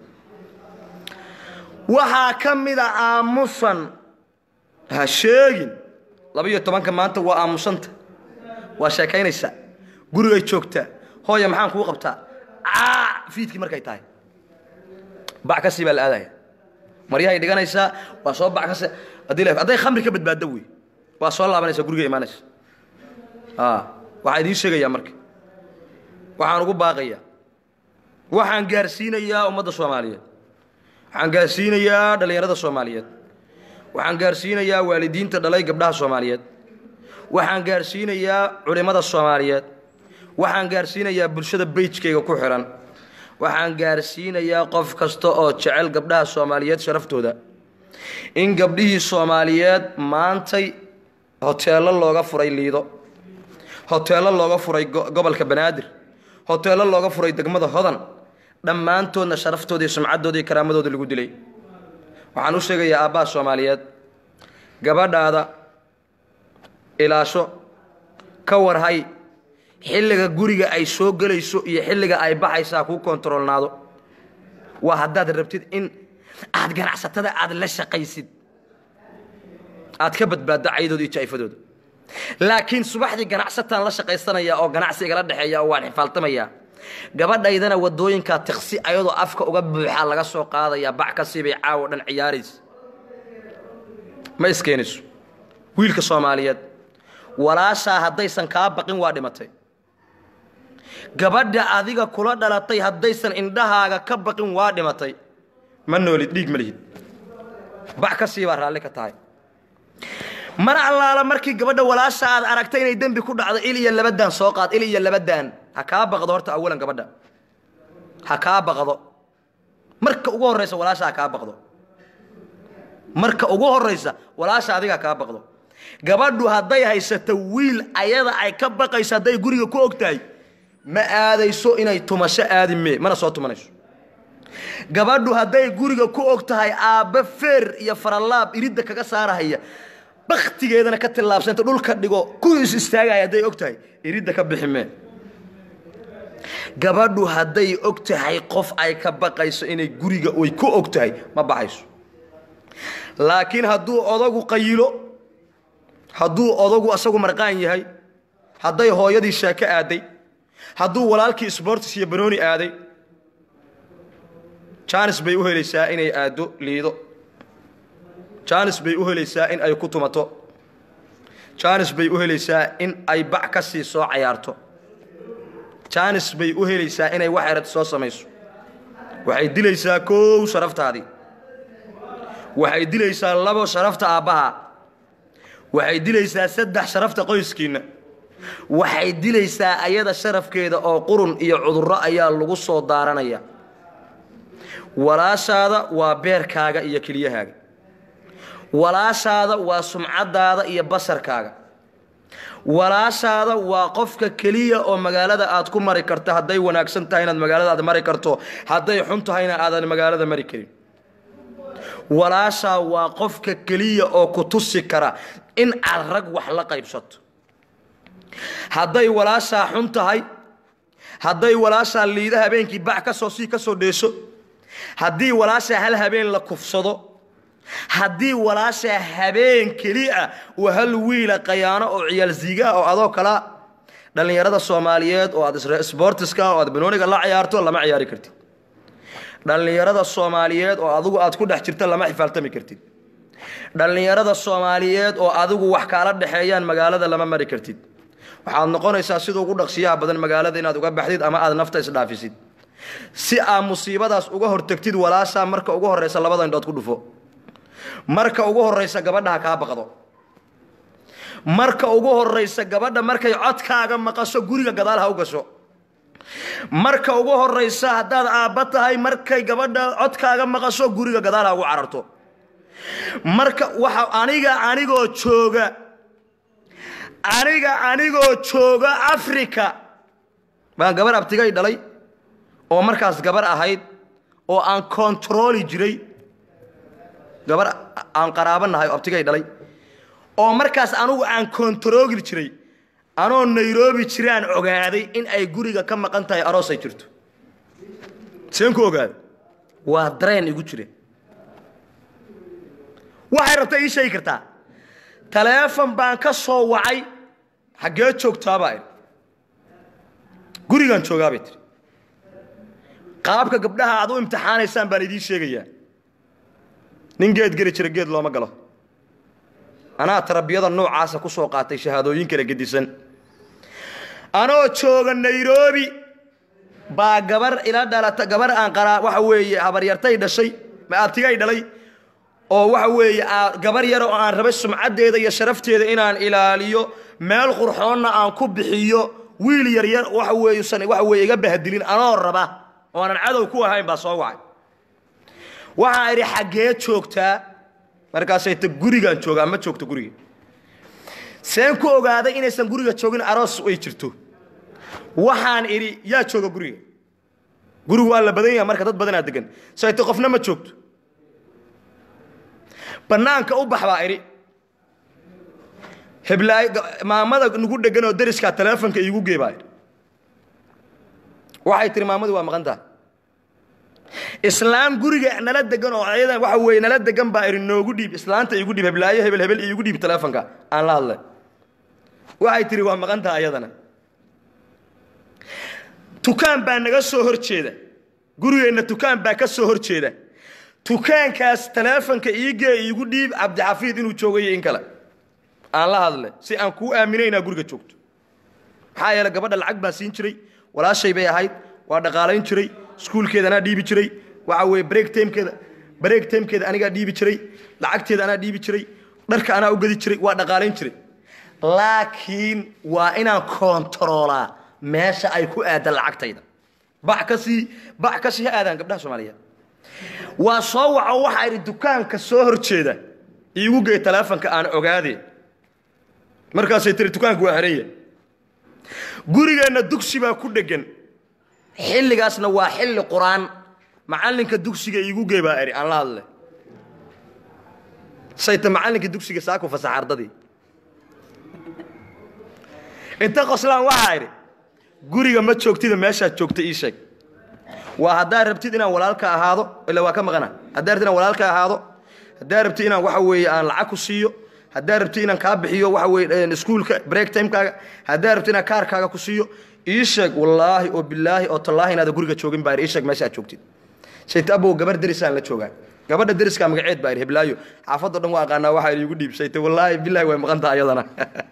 waxaa ka mida aamusan ha sheegin laba-iyo tobanka maanta waa aamusanta waa sheekaynaysaa gurigay joogtaa hooya maxaan kuu qabtaa caa fiidkii markay tahay bac kasii baa la aadaya maryahay dhiganaysaa waa soo bac kasi haddii la hadday khamri ka badbaaddo wey waa soo laabanaysaa guriga imaanaysa waxaa idiin sheegayaa marka waxaan ugu baaqayaa waxaan gaarsiinayaa ummadda soomaaliyeed waxaan gaarsiinayaa dhallinyarada soomaaliyeed waxaan gaarsiinayaa waalidiinta dhalay gabdhaha soomaaliyeed waxaan gaarsiinayaa culimmada soomaaliyeed waxaan gaarsiinayaa bulshada beijkayga ku xihan waxaan gaarsiinayaa qof kasta oo jecel gabdhaha soomaaliyeed sharaftooda in gabdhihii soomaaliyeed maantay hoteello looga furay liido hoteello looga furay gobolka banaadir hoteello looga furay degmada hodan dhammaantoodna sharaftooda iyo sumcaddooda iyo karaamadooda lagu dilay waxaan u sheegayaa aabbaha soomaaliyeed gabadhaada ilaasho ka warhay xilliga guriga ay soo gelayso iyo xilliga ay baxaysaa kuu kontaroolnaado waa haddaad rabtid in aad ganacsatada aad la shaqaysid aad ka badbaaddo caydooda iyo jaa'ifadooda laakiin subaxdii ganacsataan la shaqaysanaya oo ganacsi igala dhexeeya oo waan xifaaltamayaa gabadhaydana wadooyinkaa tiqsi ayadoo afka uga buuxaa laga soo qaadayaa bac kasii bay caawo dhan ciyaaraysa ma iskeenayso wiilka soomaaliyeed walaashaa haddaysan kaa baqin waa dhimatay gabadha adiga kula dhalatay haddaysan indhahaaga ka baqin waa dhimatay ma noolid dhiig ma lihid bac kasii baa raalli ka tahay mar allaala markii gabadha walaasha aad aragtay inay dembi ku dhacdo il iyo labadaan soo qaad il iyo labadaan ha kaa baqdo horta awalan gabadha ha kaa baqdo marka ugu horraysa walaasha ha kaa baqdo marka ugu horraysa walaasha adiga ha kaa baqdo gabadhu hadday haysato wiil ayada ay ka baqayso hadday guriga ku og tahay ma aadayso inay tumasho aadi mee mana soo tumanayso gabadhu hadday guriga ku og tahay aabbe feer iyo faralaab iridda kaga saarahaya baktigeedana ka tillaabsanta dhulka dhigo ku is istaagaya hadday og tahay iridda ka bixi mee gabadhu hadday og tahay qof ay ka baqayso inay guriga way ku og tahay ma baxayso laakiin hadduu odagu qayilo hadduu odagu asagu marqaan yahay hadday hooyadii sheeko aaday hadduu walaalkii sbortis iyo banooni aaday jaanis bay u helaysaa inay aaddo liido jaanis bay u helaysaa in ay ku tumato jaanis bay u helaysaa in ay bac ka sii soo cayaarto jaanis bay u helaysaa inay wax erad soo samayso waxay dilaysaa koow sharaftaadii waxay dilaysaa labo sharafta aabbaha waxay dilaysaa saddex sharafta qoyskiinna waxay dilaysaa ayada sharafkeeda oo qurun iyo cudurro ayaa lagu soo daaranaya walaashaada waa beerkaaga iyo keliyahaaga walaashaada waa sumcaddaada iyo basarkaaga walaashaada waa qofka keliya oo magaalada aad ku mari karto hadday wanaagsan tahay inaad magaalada aad mari karto hadday xun tahayna aadan magaalada mari karin walaashaa waa qofka keliya oo ku tusi kara in aad rag wax la qaybsato hadday walaashaa xun tahay hadday walaashaa liida habeenkii bac ka soo sii ka soo dheesho haddii walaashaa hal habeen la kufsado haddii walaashaa habeen keliya uu hal wiila qayaano oo ciyaal ziigaah oo adoo kala dhallinyarada soomaaliyeed oo aad sbortiska oo aad banooniga la ciyaarto lama ciyaari kartid dhallinyarada soomaaliyeed oo adigu aad ku dhex jirta lama xifaaltami kartid dhallinyarada soomaaliyeed oo adigu wax kaala dhexeeyaan magaalada lama mari kartid waxaad noqonaysaa sida ugu dhaqsiyaha badan magaalada inaad uga baxdid ama aad nafta isdhaafisid si aad musiibadaas uga hortagtid walaashaa marka ugu horraysa labada indhood ku dhufo marka ugu horraysa gabadha ha kaa baqdo marka ugu horraysa gabadha markay codkaaga maqasho guriga gadaal ha u gasho marka ugu horraysa haddaad aabba tahay markay gabadha codkaaga maqasho guriga gadaal ha ugu cararto marka waxa aniga anigoo jooga aniga anigoo jooga africa baan gabar abtigay dhalay oo markaas gabar ahayd oo aan kontarooli jiray gabar aan qaraabo nahay oo abtigay dhalay oo markaas anugu aan kontarooli jiray anoo nairobi jiraan ogaaday in ay guriga ka maqan tahay aroos ay jirto seen ku ogaaday waa dareen igu jire waxay rabta ii sheegi kartaa taleefon baan ka soo wacay xaggee joogtaabaa idhi gurigaan joogaabay tiri qaabka gabdhaha aad u imtixaanaysaan baan idiin sheegayaa nin geed geli jira geed looma galo anaa tarbiyada noocaasa ku soo qaatay shahaadooyin kala gedisan anoo jooga nairobi baa gabar ila dhalata gabar aan qaraa waxa weeye habaryartay dhashay abtigay dhalay oo waxa weeye gabar yar oo aan rabay sumcaddeeda iyo sharafteeda inaan ilaaliyo meel qurxoonna aan ku bixiyo wiil yaryar waxa weeyusan waxa weeye iga bahdilin anoo raba oo aanan cadow ku ahayn baa soo wacay waxaa idhi xaggee joogtaa markaasay ta gurigaan joogaa ma joogto guriga seen ku ogaaday inaysan guriga joogin aroos ay jirto waxaan idhi yaa jooga guriga gurigu waa la badan yaha marka dad badanaa degan sayte qofna ma joogto bannaanka u bax baa idhi heblaay maamada nagu dhegan oo dariskaa taleefonka iigu gee baa idhi waxay tihi maamadu waa maqan tahay islaam guriga nala degan oo ayada waxa weeye nala degan baa idhi noogu dhiib islaanta iigu dhiib heblaayo hebel hebel iigu dhiib taleefonka aan la hadlay waxay tihi waa maqan tahay ayadana tukaan baa naga soo hor jeeda gurigeenna tukaan baa ka soo hor jeeda tukaankaas taleefonka iigee iigu dhiib cabdixafiid inuu joogayo in kale aan la hadlay si aan kuu aaminay inaa guriga joogto maxaa yeele gabadha lacag baan siin jiray walaashay bay ahayd waa dhaqaalayn jiray iskuulkeeda anaa dhiibi jiray waxa weeye break timekeeda break timekeeda anigaa dhiibi jiray lacagteeda anaa dhiibi jiray dharka anaa u gedi jiray waa dhaqaalayn jiray laakiin waa inaan kontaroolaa meesha ay ku aadan lacagtayda bac ka sii bac ka sii ha aadaan gabdhaha soomaaliyeed waa soo waco waxaa idhi dukaanka soo hor jeeda iigu gey taleefonka aan ogaadee markaasay tiri dukaanku waa xeranya gurigeenna dugsi baa ku dheggan xilligaasna waa xilli qur-aan macallinka dugsiga iigu gey baa idhi aan la hadle sayta macallinka dugsiga saaku fasax ardadii inta qoslaan waxaa idhi guriga ma joogtida meeshaad joogta ii sheeg waa haddaad rabtid inaan walaalka ahaado ila waa ka maqana haddaad rabtid inaan walaalka ahaado haddaad rabtid inaan waxa weeye aan lacag ku siiyo haddaad rabtid inaan kaa bixiyo waxa weeye iskuulka break timekaaga haddaad rabtid inaan kaarkaaga ku siiyo ii sheeg wallaahi oo bilaahi oo tallaahi inaada guriga joogin baa ii sheeg meesha aad joogtid sayta abow gabar derisaan la joogaa gabadha deriskaa magaceed baa heblaayo xaafaddo dhan waa aqaanaa waxaa iigu dhiib sayta wallaahi bilaahi way maqan tahay ayadana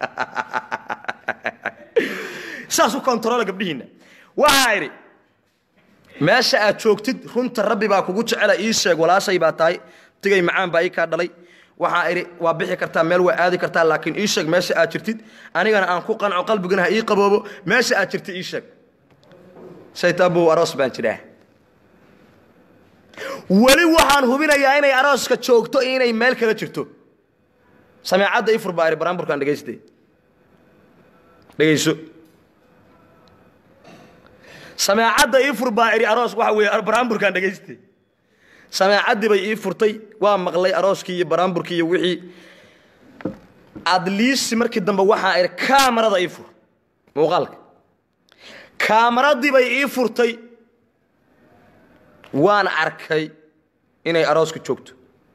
saas u kontarola gabdhihiinna waxaa idhi meesha aad joogtid runta rabbi baa kugu jecela ii sheeg walaashay baa tahay tigay macaan baa ii kaa dhalay waxaa idhi waa bixi kartaa meel waa aadi kartaa laakiin ii sheeg meesha aad jirtid anigana aan ku qanco qalbigana ha ii qaboobo meesha aad jirtid ii sheeg saytaabow aroos baan jiraa weli waxaan hubinayaa inay arooska joogto iyo inay meel kala jirto sameecadda ifur baa idhi baraamburkaan dhegayste dhegayso sameecadda ii fur baa idhi aroos waxa weeye baraamburkaan dhegayste sameecaddii bay ii furtay waa maqlay arooskii iyo baraamburkii iyo wixii adliisi markii dambe waxaa idhi kaamarada ii fur muuqaalka kaamaradii bay ii furtay waan arkay inay arooska joogto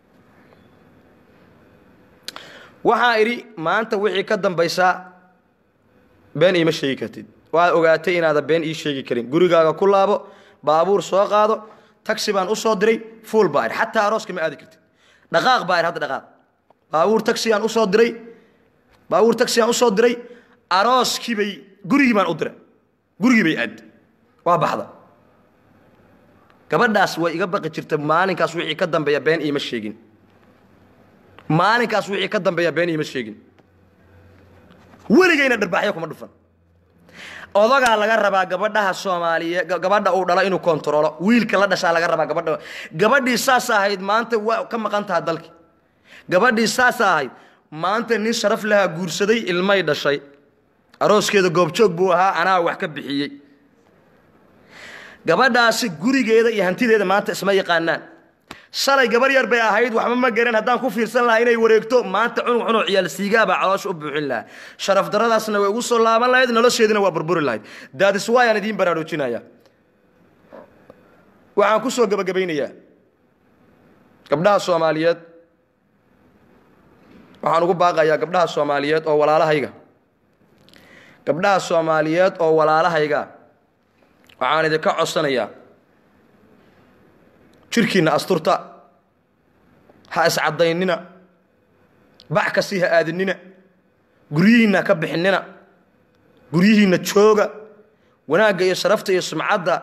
waxaa idhi maanta wixii ka dambaysaa been iima sheegi kartid waad ogaatay inaada been ii sheegi karin gurigaaga ku laabo baabuur soo qaado taxi baan u soo diray fuul baa idhi xataa arooska ma aadi kartid dhaqaaq baa idhi hadda dhaqaaq baabuur taxiyaan u soo diray baabuur taxiyaan u soo diray arooskii bay gurigii baan u diray gurigii bay aad waa baxda gabadhaas way iga baqi jirta maalinkaas wixii ka dambeeya been iima sheegin maalinkaas wixii ka dambeeya been iima sheegin weligayna dharbaaxyo kuma dhufan odagaa laga rabaa gabadhaha soomaaliye gabadha uu dhalo inuu kontaroolo wiilka la dhashaa laga rabaa gabadha gabadhii saas ahayd maanta waa ka maqan taha dalki gabadhii saas ahayd maanta nin sharaf lahaa guursaday ilmay dhashay arooskeeda goobjoog buu ahaa anaa wax ka bixiyey gabadhaasi gurigeeda iyo hantideeda maanta isma yaqaanaan shalay gabar yar bay ahayd waxba ma garan haddaan ku fiirsan lahaa inay wareegto maanta cunug cunug ciyaal siigaabaa caloosha u buuxin lahaa sharaf daradaasna way ugu soo laaban lahayd nolosheedina waa burburi lahayd daadis waayaan idiin baraarujinaya waxaan ku soo gebagabaynayaa gabdhaha soomaaliyeed waxaan ugu baaqayaa gabdhaha soomaaliyeed oo walaalahayga gabdhaha soomaaliyeed oo walaalahayga waxaan idinka codsanayaa jirkiinna asturta ha iscadaynina bac kasii ha aadinina guryihiinna ka bixinina guryihiinna jooga wanaagga iyo sharafta iyo sumcadda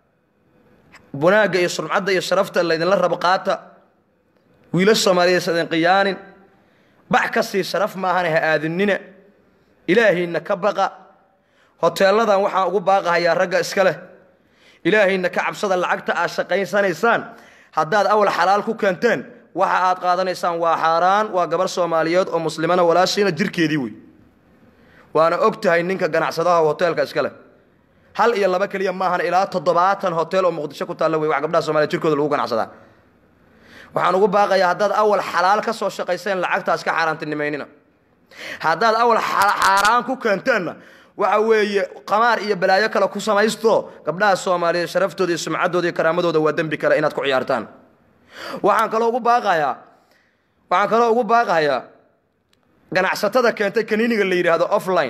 wanaagga iyo sumcadda iyo sharafta laydinla rabo qaata wiila soomaaliyeed sadin qiyaanin bac kasii sharaf maahane ha aadinina ilaahiinna ka baqa hoteelladan waxaan ugu baaqahayaa ragga iska leh ilaahayna ka cabsada lacagta aad shaqaysanaysaan haddaad awal xalaal ku keenteen waxa aad qaadanaysaan waa xaaraan waa gabar soomaaliyeed oo muslimana walaashiina jirkeedii wey waana og tahay ninka ganacsadaha hoteelka iska leh hal iyo laba keliya maahan ilaa toddobaatan hotel oo muqdisho ku taalla wey wax gabdhaha soomaliya jirkooda lagu ganacsadaa waxaan ugu baaqayaa haddaad awal xalaal ka soo shaqayseen lacagtaas ka xaaraantinimaynina haddaad awal xaaraan ku keenteenna waxa weeye qamaar iyo balaayo kale ku samaysto gabdhaha soomaaliyeed sharaftooda iyo sumcaddooda iyo karaamadooda waa dembi kale inaad ku ciyaartaan waxaan kaloo ugu baaqayaa waxaan kaloo ugu baaqayaa ganacsatada keentay kaniiniga la yidhaahdo offline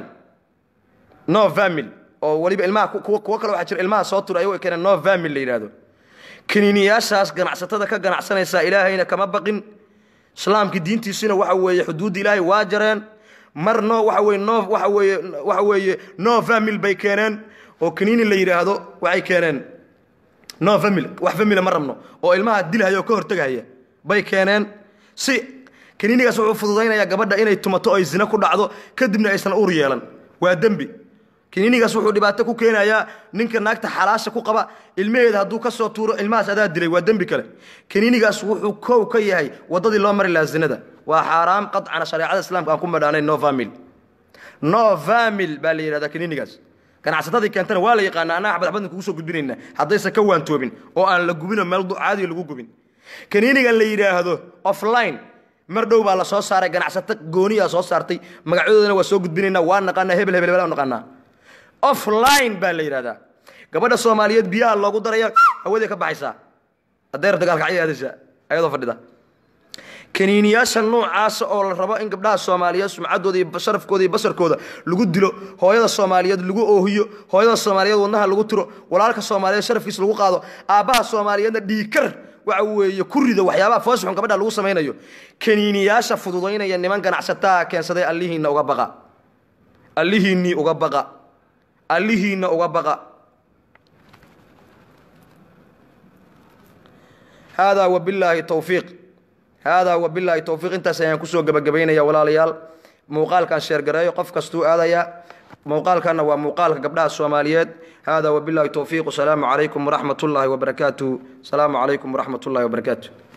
no famil oo weliba ilmaha kuwo kale waxaa jira ilmaha soo tura ayago keeneen no famil la yidhaahdo kaniiniyaashaas ganacsatada ka ganacsanaysaa ilaahayna kama baqin islaamkii diintiisina waxa weeye xuduudda ilaahay waa jareen mar no waxa weye no waxa weeye waxa weeye no famil bay keeneen oo kaniini la yidhaahdo waxay keeneen no famil wax famila ma rabno oo ilmaha dilhaya oo ka hortegahaya bay keeneen si kaniinigaas wuxuu fududaynayaa gabadha inay tumato oo ay zina ku dhacdo kadibna aysan uur yeelan waa dembi kaniinigaas wuxuu dhibaato ku keenayaa ninka naagta xalaasha ku qaba ilmaheeda hadduu ka soo tuuro ilmahaas adaa dilay waa dembi kale kaniinigaas wuxuu kow ka yahay waddadii loo mari lahaa zinada waa xaaraam qadcana shareecada islaamka aan ku madhaanayn no famil no famil baa la yidhahdaa kaniinigaas ganacsatadii keentana waa la yaqaana annaga xabad xabadna kugu soo gudbinaynaa haddaysan ka waantoobin oo aan la gubinoo meel caadiga lagu gubin kaniinigan la yidhaahdo offline mar dhow baa la soo saaray ganacsato gooniyaa soo saartay magacyadoodana waa soo gudbinaynaa waa naqaanaa hebel hebel hebel aan naqaanaa offline baa la yidhahdaa gabadha soomaaliyeed biyaha loogu daraya hawadii ka baxaysaa hadday rabta gaalkacyo aadaysaa ayadoo fadhida kaniiniyaasha noocaasa oo la rabo in gabdhaha soomaaliyeed sumcaddooda iyo sharafkooda iyo basarkooda lagu dilo hooyada soomaaliyeed lagu oohiyo hooyada soomaaliyeed wadnaha lagu tiro walaalka soomaaliyeed sharafkiisa lagu qaado aabbaha soomaaliyeedna dhiikar waxa weeye ku rido waxyaabaha foosxun gabadha lagu samaynayo kaniiniyaasha fududaynaya niman ganacsataa keensaday allihiinna uga baqa allihiinnii uga baqa allihiinna uga baqa haadaa wabillaahi towfiiq haadaa wabillaahi towfiiq intaas ayaan kusoo gebagabaynaya walaalayaal muuqaalkan sheergareeyo qof kastuu aadayaa muuqaalkanna waa muuqaalka gabdhaha soomaaliyeed haadaa wabillaahi towfiiq wasalaamu calaykum waraxmat ullaahi wabarakaatuh asalaamu calaykum waraxmat ullahi wabarakaatu